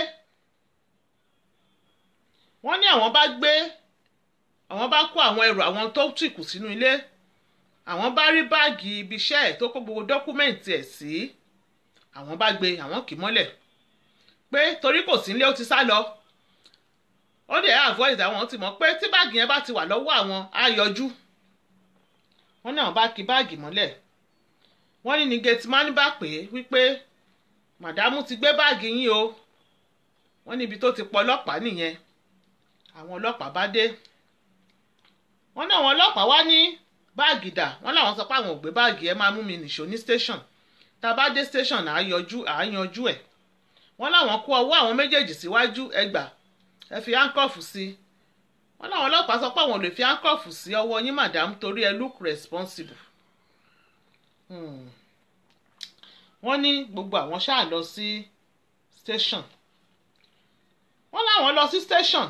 wọ́n ní àwọn bá gbé àwọn bá kó àwọn ẹrù àwọn tó tì kù sínú ilé àwọn bá rí báàgì ibi iṣẹ́ ẹ̀ tó kó gbogbo dọ́kúmẹ̀ǹtì ẹ̀ sí àwọn bá gbé àwọn kì í mọ́lẹ̀ pé torí kò sí nílé ó ti sá lọ ó dẹ̀ avoid àwọn ti mọ̀ pé tí báàgì yẹn bá ti wà lọ́wọ́ àwọn á yọjú wọ́n ní àwọn bá kí báàgì mọ́lẹ̀ wọ́n ní ní gateman bá pè é wípé màdámù ti gbé báàgì yín o wọ́n níbi tó ti pọ̀ ọlọ́pàá nìyẹn àwọn ọlọ́pàá bá dé wọ́n ní àwọn ọlọ́pàá wá ní báàgì dà wọ́n làwọn sọ pé àwọn ò gbé báàgì ẹ máa mú mi nìṣó ní station tá a bá dé station àá yọjú àá yanjú ẹ̀ wọ́n láwọn kó ọwọ́ àwọn méjèèjì síwájú ẹgbàá ẹ fi handcuff sí wọ́n láwọn ọlọ́pàá sọ pé àwọn ò lè fi handcuff sí ọwọ́ yín madam torí ẹ look responsible Hmm. wọ́n ní gbogbo àwọn ṣáà lọ sí station wọ́n láwọn lọ sí station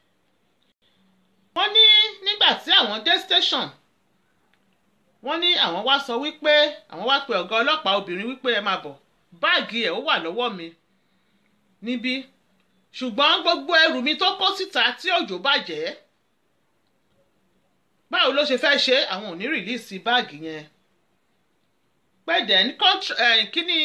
wọ́n ní nígbà tí àwọn dé station wọ́n ní àwọn wá sọ wípé àwọn wá pe ọ̀gá ọlọ́pàá obìnrin wípé ẹ máa bọ̀ báàgì ẹ̀ ó wà lọ́wọ́ mi níbí ṣùgbọ́n gbogbo ẹrù mi tó kó síta tí òjò bàjẹ́ báwo ló ṣe fẹ́ ṣe àwọn ò ní rìlíìsì báàgì yẹn pé then kíní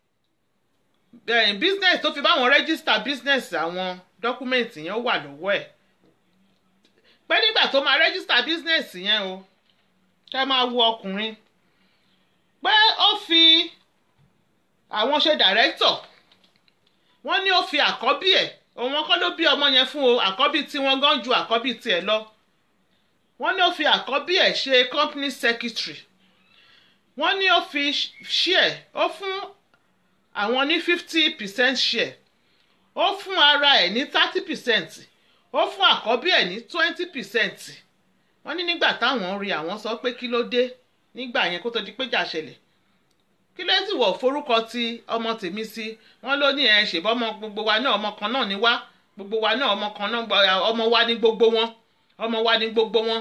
business tó fi báwọn rẹ́gísítà business àwọn dọ́kúmẹ̀ntì yẹn wà lọ́wọ́ ẹ̀ pé nígbà tó máa rẹ́gísítà business yẹn o kẹ́ máa wo ọkùnrin pé ó fi àwọn ṣe director wọ́n ní ó fi àkọ́bí ẹ̀ òun kọ́ ló bí ọmọ yẹn fún o àkọ́bí tí wọ́n gan ju àkọ́bí tiẹ̀ lọ wọ́n ní ó fi àkọ́bí ẹ̀ ṣe company secretary wọ́n ní ó fi share ó fún àwọn ní fifty percent share ó fún ara ẹ̀ ní thirty percent ó fún àkọ́bí ẹ̀ ní twenty percent wọ́n ní nígbà táwọn rí àwọn sọ pé kí ló dé nígbà yẹn kó tó di pé jà ṣẹlẹ̀ kí ló sì wọ̀ forúkọ ti ọmọ tèmi sí wọ́n ló ní ẹ ṣèbọ́ ọmọ gbogbo wa náà ọmọ kan náà ni wá gbogbo wa náà ọmọ kan náà ọmọ wa ní gbogbo wọn ọmọ wa ní gbogbo wọn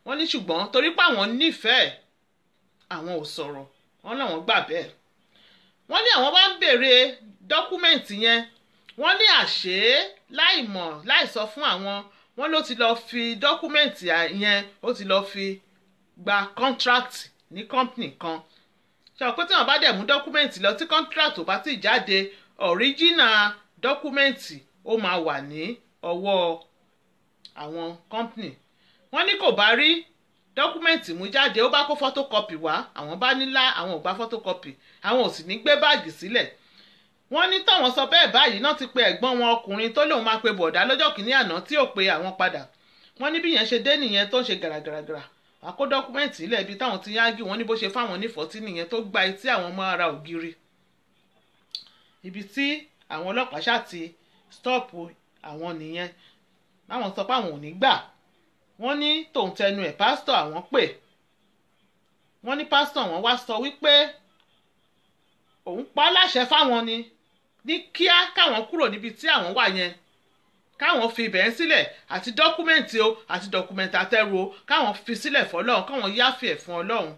wọ́n ní ṣùgbọ́n torí pé àwọn nífẹ̀ẹ́ àwọn ò sọ̀rọ̀ wọ́n làwọn gbà bẹ́ẹ̀ wọ́n ní àwọn bá ń béèrè dọ́kúmẹ̀ntì yẹn wọ́n ní àṣé láì mọ̀ láì sọ fún àwọn wọ́n ló ti lọ fi dọ́kúmẹ̀ntì yẹn ó ti lọ fi gba contract ní company kan ṣe àwọn pé tí wọ́n bá dẹ̀ mú dọ́kúmẹ̀ntì lọ tí contract ò bá ti jáde original dọ́kúmẹ̀ntì ó máa wà ní ọwọ́ àwọn company wọ́n ní kò bá rí dọ́kúmẹ̀ntì mú jáde ó bá kó photocopy wá àwọn bá nílá àwọn ò gba photocopy àwọn ò sì ní gbé báàgì sílẹ̀ wọ́n ní táwọn sọ bẹ́ẹ̀ báyìí náà ti pe ẹ̀gbọ́n wọn ọkùnrin tó lóun máa pe bọ̀dá lọ́jọ́ kìíní àná tí ò pe àwọn padà wọ́n ní bí yẹn ṣe dé nìyẹn tó ń ṣe gàràgàràgàrà wàá kó dọ́kúmẹ̀ntì ilẹ̀ ibi táwọn ti yáàgì wọ́n ní bó ṣe fáwọn onífọ̀tí nìyẹn tó gba etí àwọn ọmọ ara ògiri ibi tí àwọn ọlọ́pàá ṣáà ti stọ́ọ̀pù àwọn nìyẹn báwọn sọ pé àwọn ò ní gbà wọ́n ní tòun tẹnu ẹ̀ pásítọ̀ àwọn pè wọ́n ní pásítọ̀ wọn wá sọ wípé òun pa á láṣẹ fáwọn ni ní kíá káwọn kúrò níbi tí àwọn wà yẹn káwọn fi ibẹ̀ ń sílẹ̀ àti dọ́kúmẹ̀ntì o àti dọ́kúmẹ̀ntì àtẹrù o káwọn fi sílẹ̀ fọlọ́run káwọn yáfẹ́ ẹ̀ fún ọlọ́run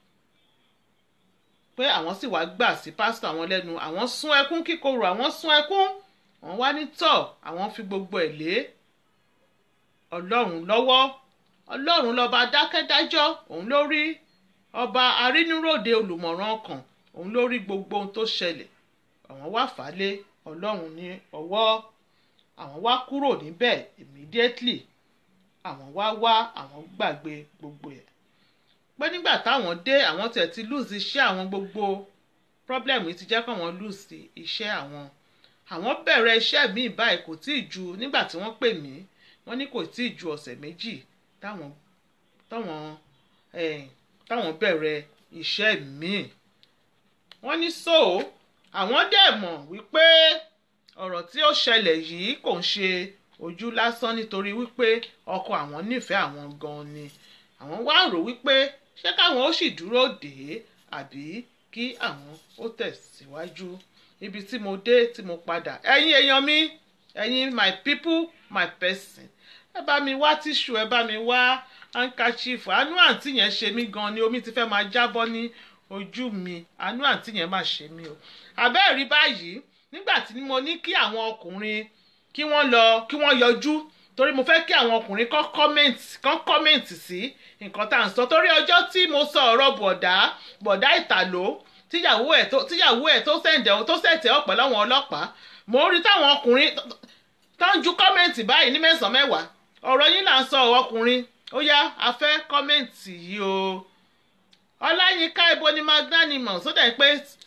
pé àwọn sì wá gbà sí pásítọ̀ àwọn lẹ́nu àwọn sún ẹkún kíkorò àwọn sún ẹkún wọ́n wá ní tọ̀ àwọn fi gbogbo ẹ̀ lé ọlọ́run lọ́wọ́ ọlọ́run lọ́ba dákẹ́dájọ́ òun ló rí ọba arínúròde olùmọ̀ràn ọkàn òun ló rí gbogbo ohun tó ṣẹlẹ̀ àwọn wá fà á lé ọlọ́run ní ọwọ́ àwọn wá kúrò níbẹ̀ immediately àwọn wá wá àwọn gbàgbé gbogbo ẹ̀ pé nígbà táwọn dé àwọn tẹ̀ ti lose iṣẹ́ àwọn gbogbo problem yìí ti jẹ́ káwọn lose iṣẹ́ àwọn àwọn bẹ̀rẹ̀ iṣẹ́ míì báyìí kò tíì ju nígbà tí wọ́n pè mí wọ́n ní kò tíì ju ọ̀sẹ̀ méjì táwọn táwọn táwọn bẹ̀rẹ̀ iṣẹ́ míì wọ́n ní so àwọn dẹ̀ mọ̀ wípé ọ̀rọ̀ tí ó ṣẹlẹ̀ yìí kò ń ṣe ojú lásán nítorí wípé ọkọ àwọn nífẹ̀ẹ́ àwọn gan-an ni àwọn wá rò wípé ṣé káwọn ó sì dúró dè é àbí kí àwọn ó tẹ̀síwájú ibi tí mo dé tí mo padà ẹ̀yin èèyàn mi ẹ̀yin my people my person ẹ bá mi wá tíṣù ẹ bá mi wá handkerchief àánú àǹtí yẹn ṣe mí gan ni omi ti fẹ́ máa jábọ́ ní ojú mi àánú àǹtí yẹn máa ṣe mí o àbẹ́ẹ̀rí báyìí nígbà tí mo ní kí àwọn ọkùnrin kí wọ́n lọ kí wọ́n yọjú torí mo fẹ́ kí àwọn ọkùnrin kan comment kan comment sí nǹkan tá à ń sọ torí ọjọ́ tí mo sọ ọ̀rọ̀ bọ̀dá bọ̀dá ìtàló tíyàwó ẹ̀ tó tíyàwó ẹ̀ tó sẹ̀ǹdẹ̀ tó sẹ̀tẹ̀ ọ̀pẹ̀ láwọn ọlọ́pàá mo rí táwọn ọkùnrin tó ń ju comment báyìí ní mẹ́sàn-án mẹ́wàá ọ̀rọ̀ yín là ń sọ ọkùnrin ó yá a fẹ́ comment yìí o ọláyínká ibo ni magnanimous ó dẹ̀ pé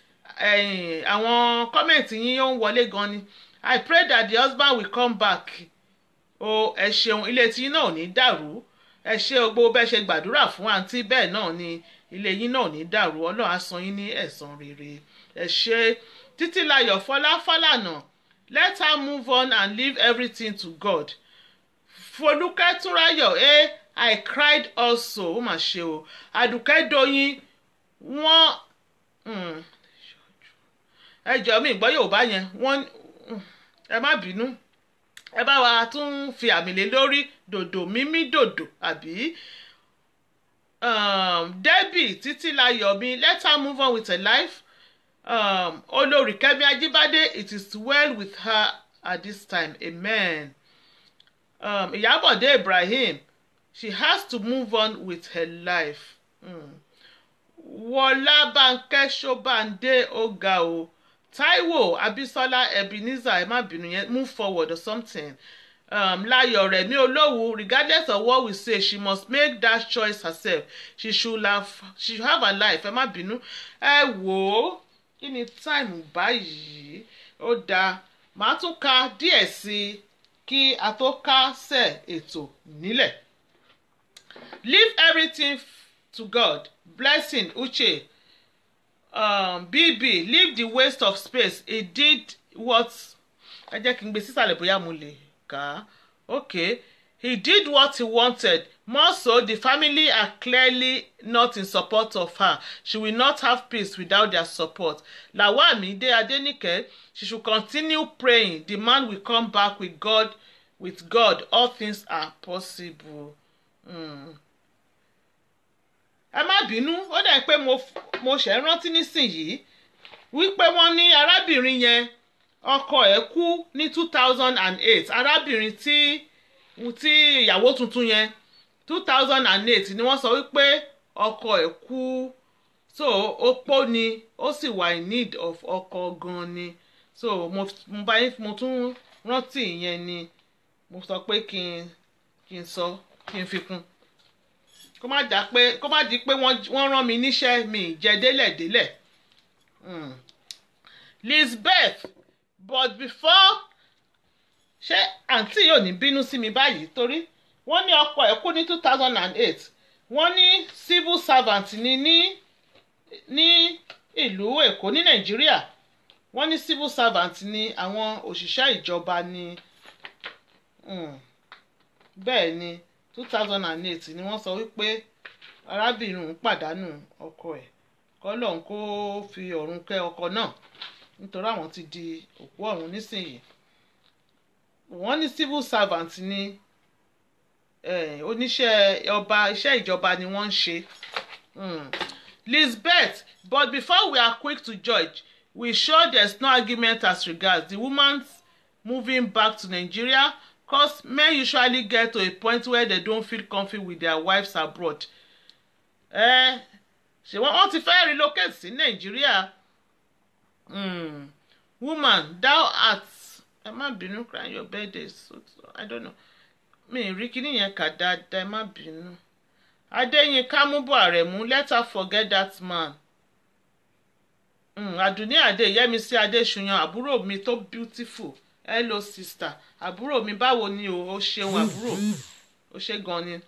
àwọn comment yín ó ń wọlé gan ni i pray that the husband will come back o ẹ ṣeun ilé tí náà ò ní dàrú ẹ ṣe gbogbo bẹ́ẹ̀ ṣe gbàdúrà fún àǹtí bẹ́ẹ̀ náà ni ilé yín náà ò ní dàrú ọlọ́run á san yín ní ẹ̀san rere ẹ ṣe títílayọ̀ fọlá fálànà let her move on and leave everything to god folúkẹ́ túnráyọ̀ ẹ i cried also ó mà ṣe o àdùkẹ́ doyin wọ́n ẹ jọ mi ìgbọ́ yorùbá yẹn wọ́n ẹ má bínú ẹ bá wa tún fi àmì lé lórí dòdò mímí dòdò àbí um, debbie títílayọ̀ mi let her move on with her life um, olórí kẹ́mi ajíbádé it is well with her at this time amen um, ìyábọ̀dé ibrahim she has to move on with her life mm. wọlá bánkẹ́ ṣọ́bàndé ọ̀gá o taiwo abisola ebenezer ẹ má bínú yẹn move forward or something um, láyọ̀ rẹ̀ mi olówó regardless of what we say she must make that choice herself she should have she should have her life ẹ má bínú ẹ wò ó kí ni time báyìí ó dáa màá tún ka díẹ̀ sí i kí a tó kásẹ̀ ètò nílẹ̀ leave everything to God blessing uche um, bb leave the waste of space he did what ẹ jẹ́ kí n gbé sísàlẹ̀ bóyá mo lè kà á okay he did what he wanted more so the family are clearly not in support of her she will not have peace without their support lawamide adenike she should continue praying the man will come back with God with God all things are possible. Mm. bínú ó dẹ̀ pé mo mo ṣẹ̀ rántí nísìnyìí wípé wọ́n ní arábìnrin yẹn ọkọ ẹ̀ kú ní two thousand and eight arábìnrin tí tí ìyàwó tuntun yẹn two thousand and eight ni wọ́n sọ wípé ọkọ ẹ̀ kú so opó ni ó sì wà in need of ọkọ gan ni so mo mo bá yín mo tún rántí ìyẹn ni mo sọ pé kí n kí n sọ kí n fi kún kó má jà pé kó má di pé wọ́n rán mi níṣẹ́ mi jẹ́ délẹ̀délẹ̀ mm. Lizbeth but before ṣé àǹtí yóò ní bínú sí mi báyìí torí wọ́n ní ọkọ ẹ̀ kú ní two thousand and eight wọ́n ní civil servant ni ní ní ìlú Èkó ní Nàìjíríà wọ́n ní civil servant ni àwọn òṣìṣẹ́ ìjọba ni bẹ́ẹ̀ ni two thousand and eight ni wọ́n sọ wípé arábìnrin òun pàdánù ọkọ ẹ̀ kọ́lọ́n kó fi ọ̀run kẹ́ ọkọ náà nítorí àwọn ti di òkú ọ̀run nísìnyìí wọ́n ní civil servant ni oníṣẹ́ ọba iṣẹ́ ìjọba ni wọ́n ń ṣe. Lizbeth but before we are quick to judge we sure there's no argument as regards the woman's moving back to Nigeria cause men usually get to a point where they don't feel comfy with their wives abroad. ṣé wọ́n ti fẹ́ relocate sí Nàìjíríà mm. woman thou art ẹ má bínú crying your birthday so, so I don't know mi ì rí kíní yẹn kà dáadáa ẹ má bínú Adéyínká Múbọ̀ Àrẹ̀mú let her forget that man mm. Àdùnní Adé Yẹ́misí Adéṣuyan àbúrò mi tó beautiful hello sister àbúrò mi báwo ni o ó ṣeun àbúrò ó ṣe gan ni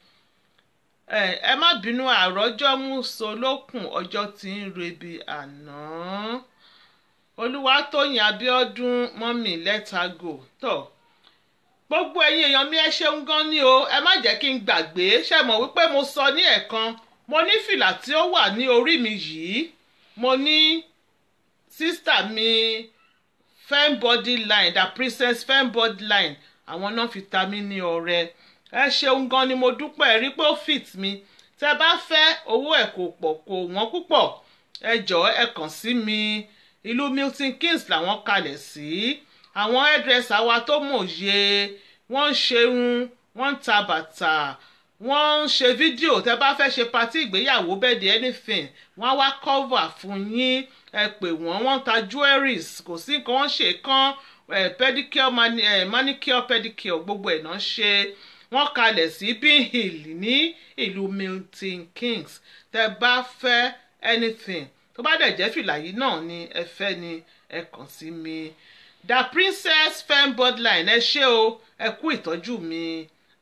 ẹ má bínú àròjọ mú so lókun ọjọ́ tí ń rebi àná olúwatóyìn abíọ́dún mọ́mì let her go tó gbogbo ẹ̀yin èèyàn mi ẹ ṣeun gan ni o ẹ má jẹ́ kí n gbàgbé ṣe mọ̀ wípé mo sọ ní ẹ̀kan mo ní fìlà tí ó wà ní orí mi yìí mo ní sísítà mi fem body line the princess fem body line àwọn náà fi ta mí ní ọrẹ ẹ ṣeun gan ni mo dúpẹ́ rí pé ó fit mi tẹ bá fẹ́ owó ẹ̀ kò pọ̀ kò wọ́n púpọ̀ ẹ jọ̀ọ́ ẹ kàn sí mi ìlú Milton Keynes làwọn kalẹ̀ sí àwọn hairdresser wa tó mòye wọ́n ń ṣerun wọ́n ń ta bàtà wọ́n ń ṣe fídíò tẹ bá fẹ́ ṣe patí ìgbéyàwó bẹ́ẹ̀ di anything wọ́n á wá cover fún yín ẹ pè wọ́n wọ́n ń ta jewelries kò sí nǹkan wọ́n ṣe kán pedicure mani, eh, manicure pedicure gbogbo ẹ̀ náà ṣe wọ́n kalẹ̀ sí Bean Hill ní ìlú Milton Keynes tẹ bá fẹ́ anything tó bá dẹ̀ jẹ́ fìlà yìí náà ni ẹ fẹ́ ni ẹ kàn sí mi the princess fem bodline ẹ ṣé o ẹ kú ìtọ́jú mi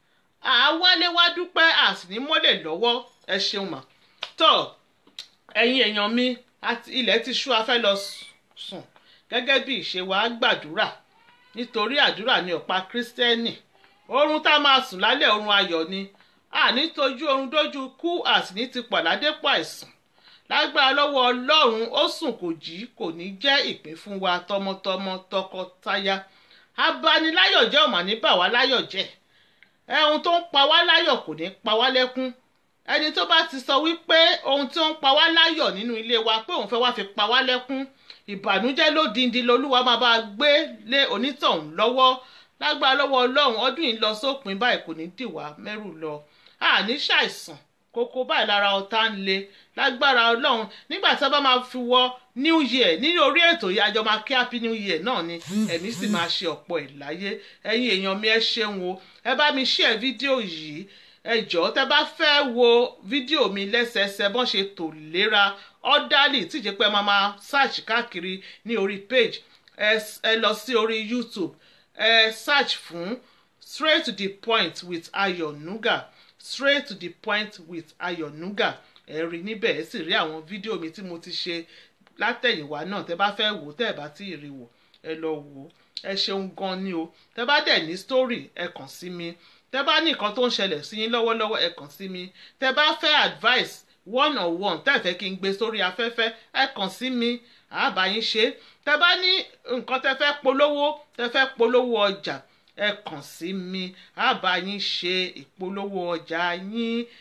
àwálé wá dúpẹ́ àsìní mọ́lẹ̀ lọ́wọ́ ẹ ṣeun mà tó ẹ̀yin èèyàn mi ilẹ̀ ti ṣú afẹ́ lọ sùn gẹ́gẹ́ bí ìṣe wa gbàdúrà nítorí àdúrà ni ọ̀pá kírísítẹ́nì oorun tá a máa sùn lálẹ́ oorun ayọ̀ ni àní tójú oorun dójú kú àsìní ti pàdádépọ̀ àìsàn lágbára lọ́wọ́ ọlọ́run ó sùn kò jí kò ní jẹ́ ìpín fún wa tọmọtọmọ tọkọtaya abaniláyọ̀ jẹ́ ọ̀mà ní bà wá láyọ̀ jẹ́ ẹ̀hun tó ń pa wá láyọ̀ kò ní pa wá lẹ́kún ẹni tó bá ti sọ wípé ohun tí ó ń pa wá láyọ̀ nínú ilé wa pé òun fẹ́ wá fi pa wá lẹ́kún ìbànújẹ́ lódindi lolúwa máa bá gbé lé onítọ̀hún lọ́wọ́ lágbára lọ́wọ́ ọlọ́run ọdún yìí lọ sópin báyìí kò ní dìwà mẹ́rù lọ àní ṣàìsàn kókó báyìí lára ọ̀tá ń le lágbára ọlọ́run nígbà tí a bá máa fi wọ new year ní orí ètò yìí àjọ máa kí happy new year náà ni ẹ̀mí sì máa ṣe ọ̀pọ̀ ẹ̀ láyé ẹ̀yin èèyàn mi ẹ ṣeun o ẹ bá mi share fídíò yìí ẹ jọ̀ọ́ tẹ bá fẹ́ wo fídíò mi lẹ́sẹẹsẹ bọ́n ṣe tò léra ọ́dálì tí ìjẹ́ pé máa máa search káàkiri ní orí page ẹ lọ sí orí youtube ẹ search fún straight to the point with Ayọ̀ Nuga straight to the point with Ayọ̀ Nuga ẹ rí níbẹ̀ ẹ sì rí àwọn fídíò mi tí mo ti ṣe látẹ̀yìnwá náà tẹ bá fẹ́ wò tẹ́ ẹ bá tí ì rí wò ẹ lọ wò ẹ ṣeun gan ni o tẹ bá dẹ̀ ní story ẹ kàn sí mi tẹ bá ní nǹkan tó ń ṣẹlẹ̀ sí yín lọ́wọ́lọ́wọ́ ẹ kàn sí mi tẹ bá fẹ́ advice one on one tẹ́ ẹ fẹ́ kí n gbé sórí afẹ́fẹ́ ẹ kàn sí mi àbá yín ṣe tẹ bá ní nǹkan tẹ fẹ́ polówó tẹ fẹ́ polówó ọjà ẹ kàn sí mi àbá yín ṣe ìpolówó ọjà yín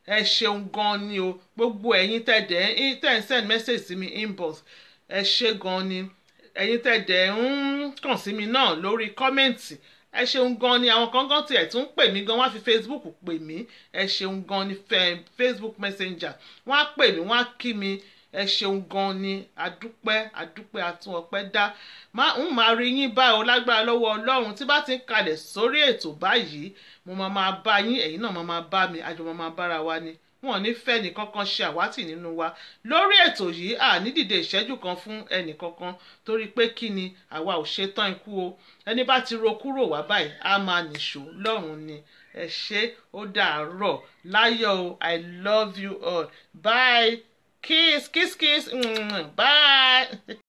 ẹ ṣeun gan ni o gbogbo ẹ̀yin tẹ̀dẹ̀ tẹ̀ ń send message sí mi inbox ẹ ṣe gan ni ẹ̀yin tẹ̀dẹ̀ ń kàn sí mi náà lórí kọ́mẹ̀ǹtì ẹ ṣeun gan ni àwọn kan gan tiẹ̀ tún pè mí gan wọ́n á fi facebook pè mí ẹ ṣeun gan ni facebook messenger wọ́n á pè mí wọ́n á kí mi ẹ ṣeun gan ni adúpẹ́ adúpẹ́ atún ọpẹ́ dá ń máa rí yín báyìí o lágbára lọ́wọ́ ọlọ́run tí bá ti ń kalẹ̀ sórí ètò báyìí mo máa máa bá yín ẹ̀yin náà máa máa bá mi àjọ máa máa bára wa ni wọn ò ní fẹ́ nìkankan ṣe àwátì nínú wa lórí ètò yìí à ní dìde ìṣẹ́jú kan fún ẹnìkankan torí pé kí ni àwa ò ṣetán ikú o ẹni bá ti ro kúrò wá báyìí á máa nìṣó lọ́rùn ni ẹ ṣé ó dàárọ̀ láyọ̀ o i love you all bye kiss kiss kiss mm, bye.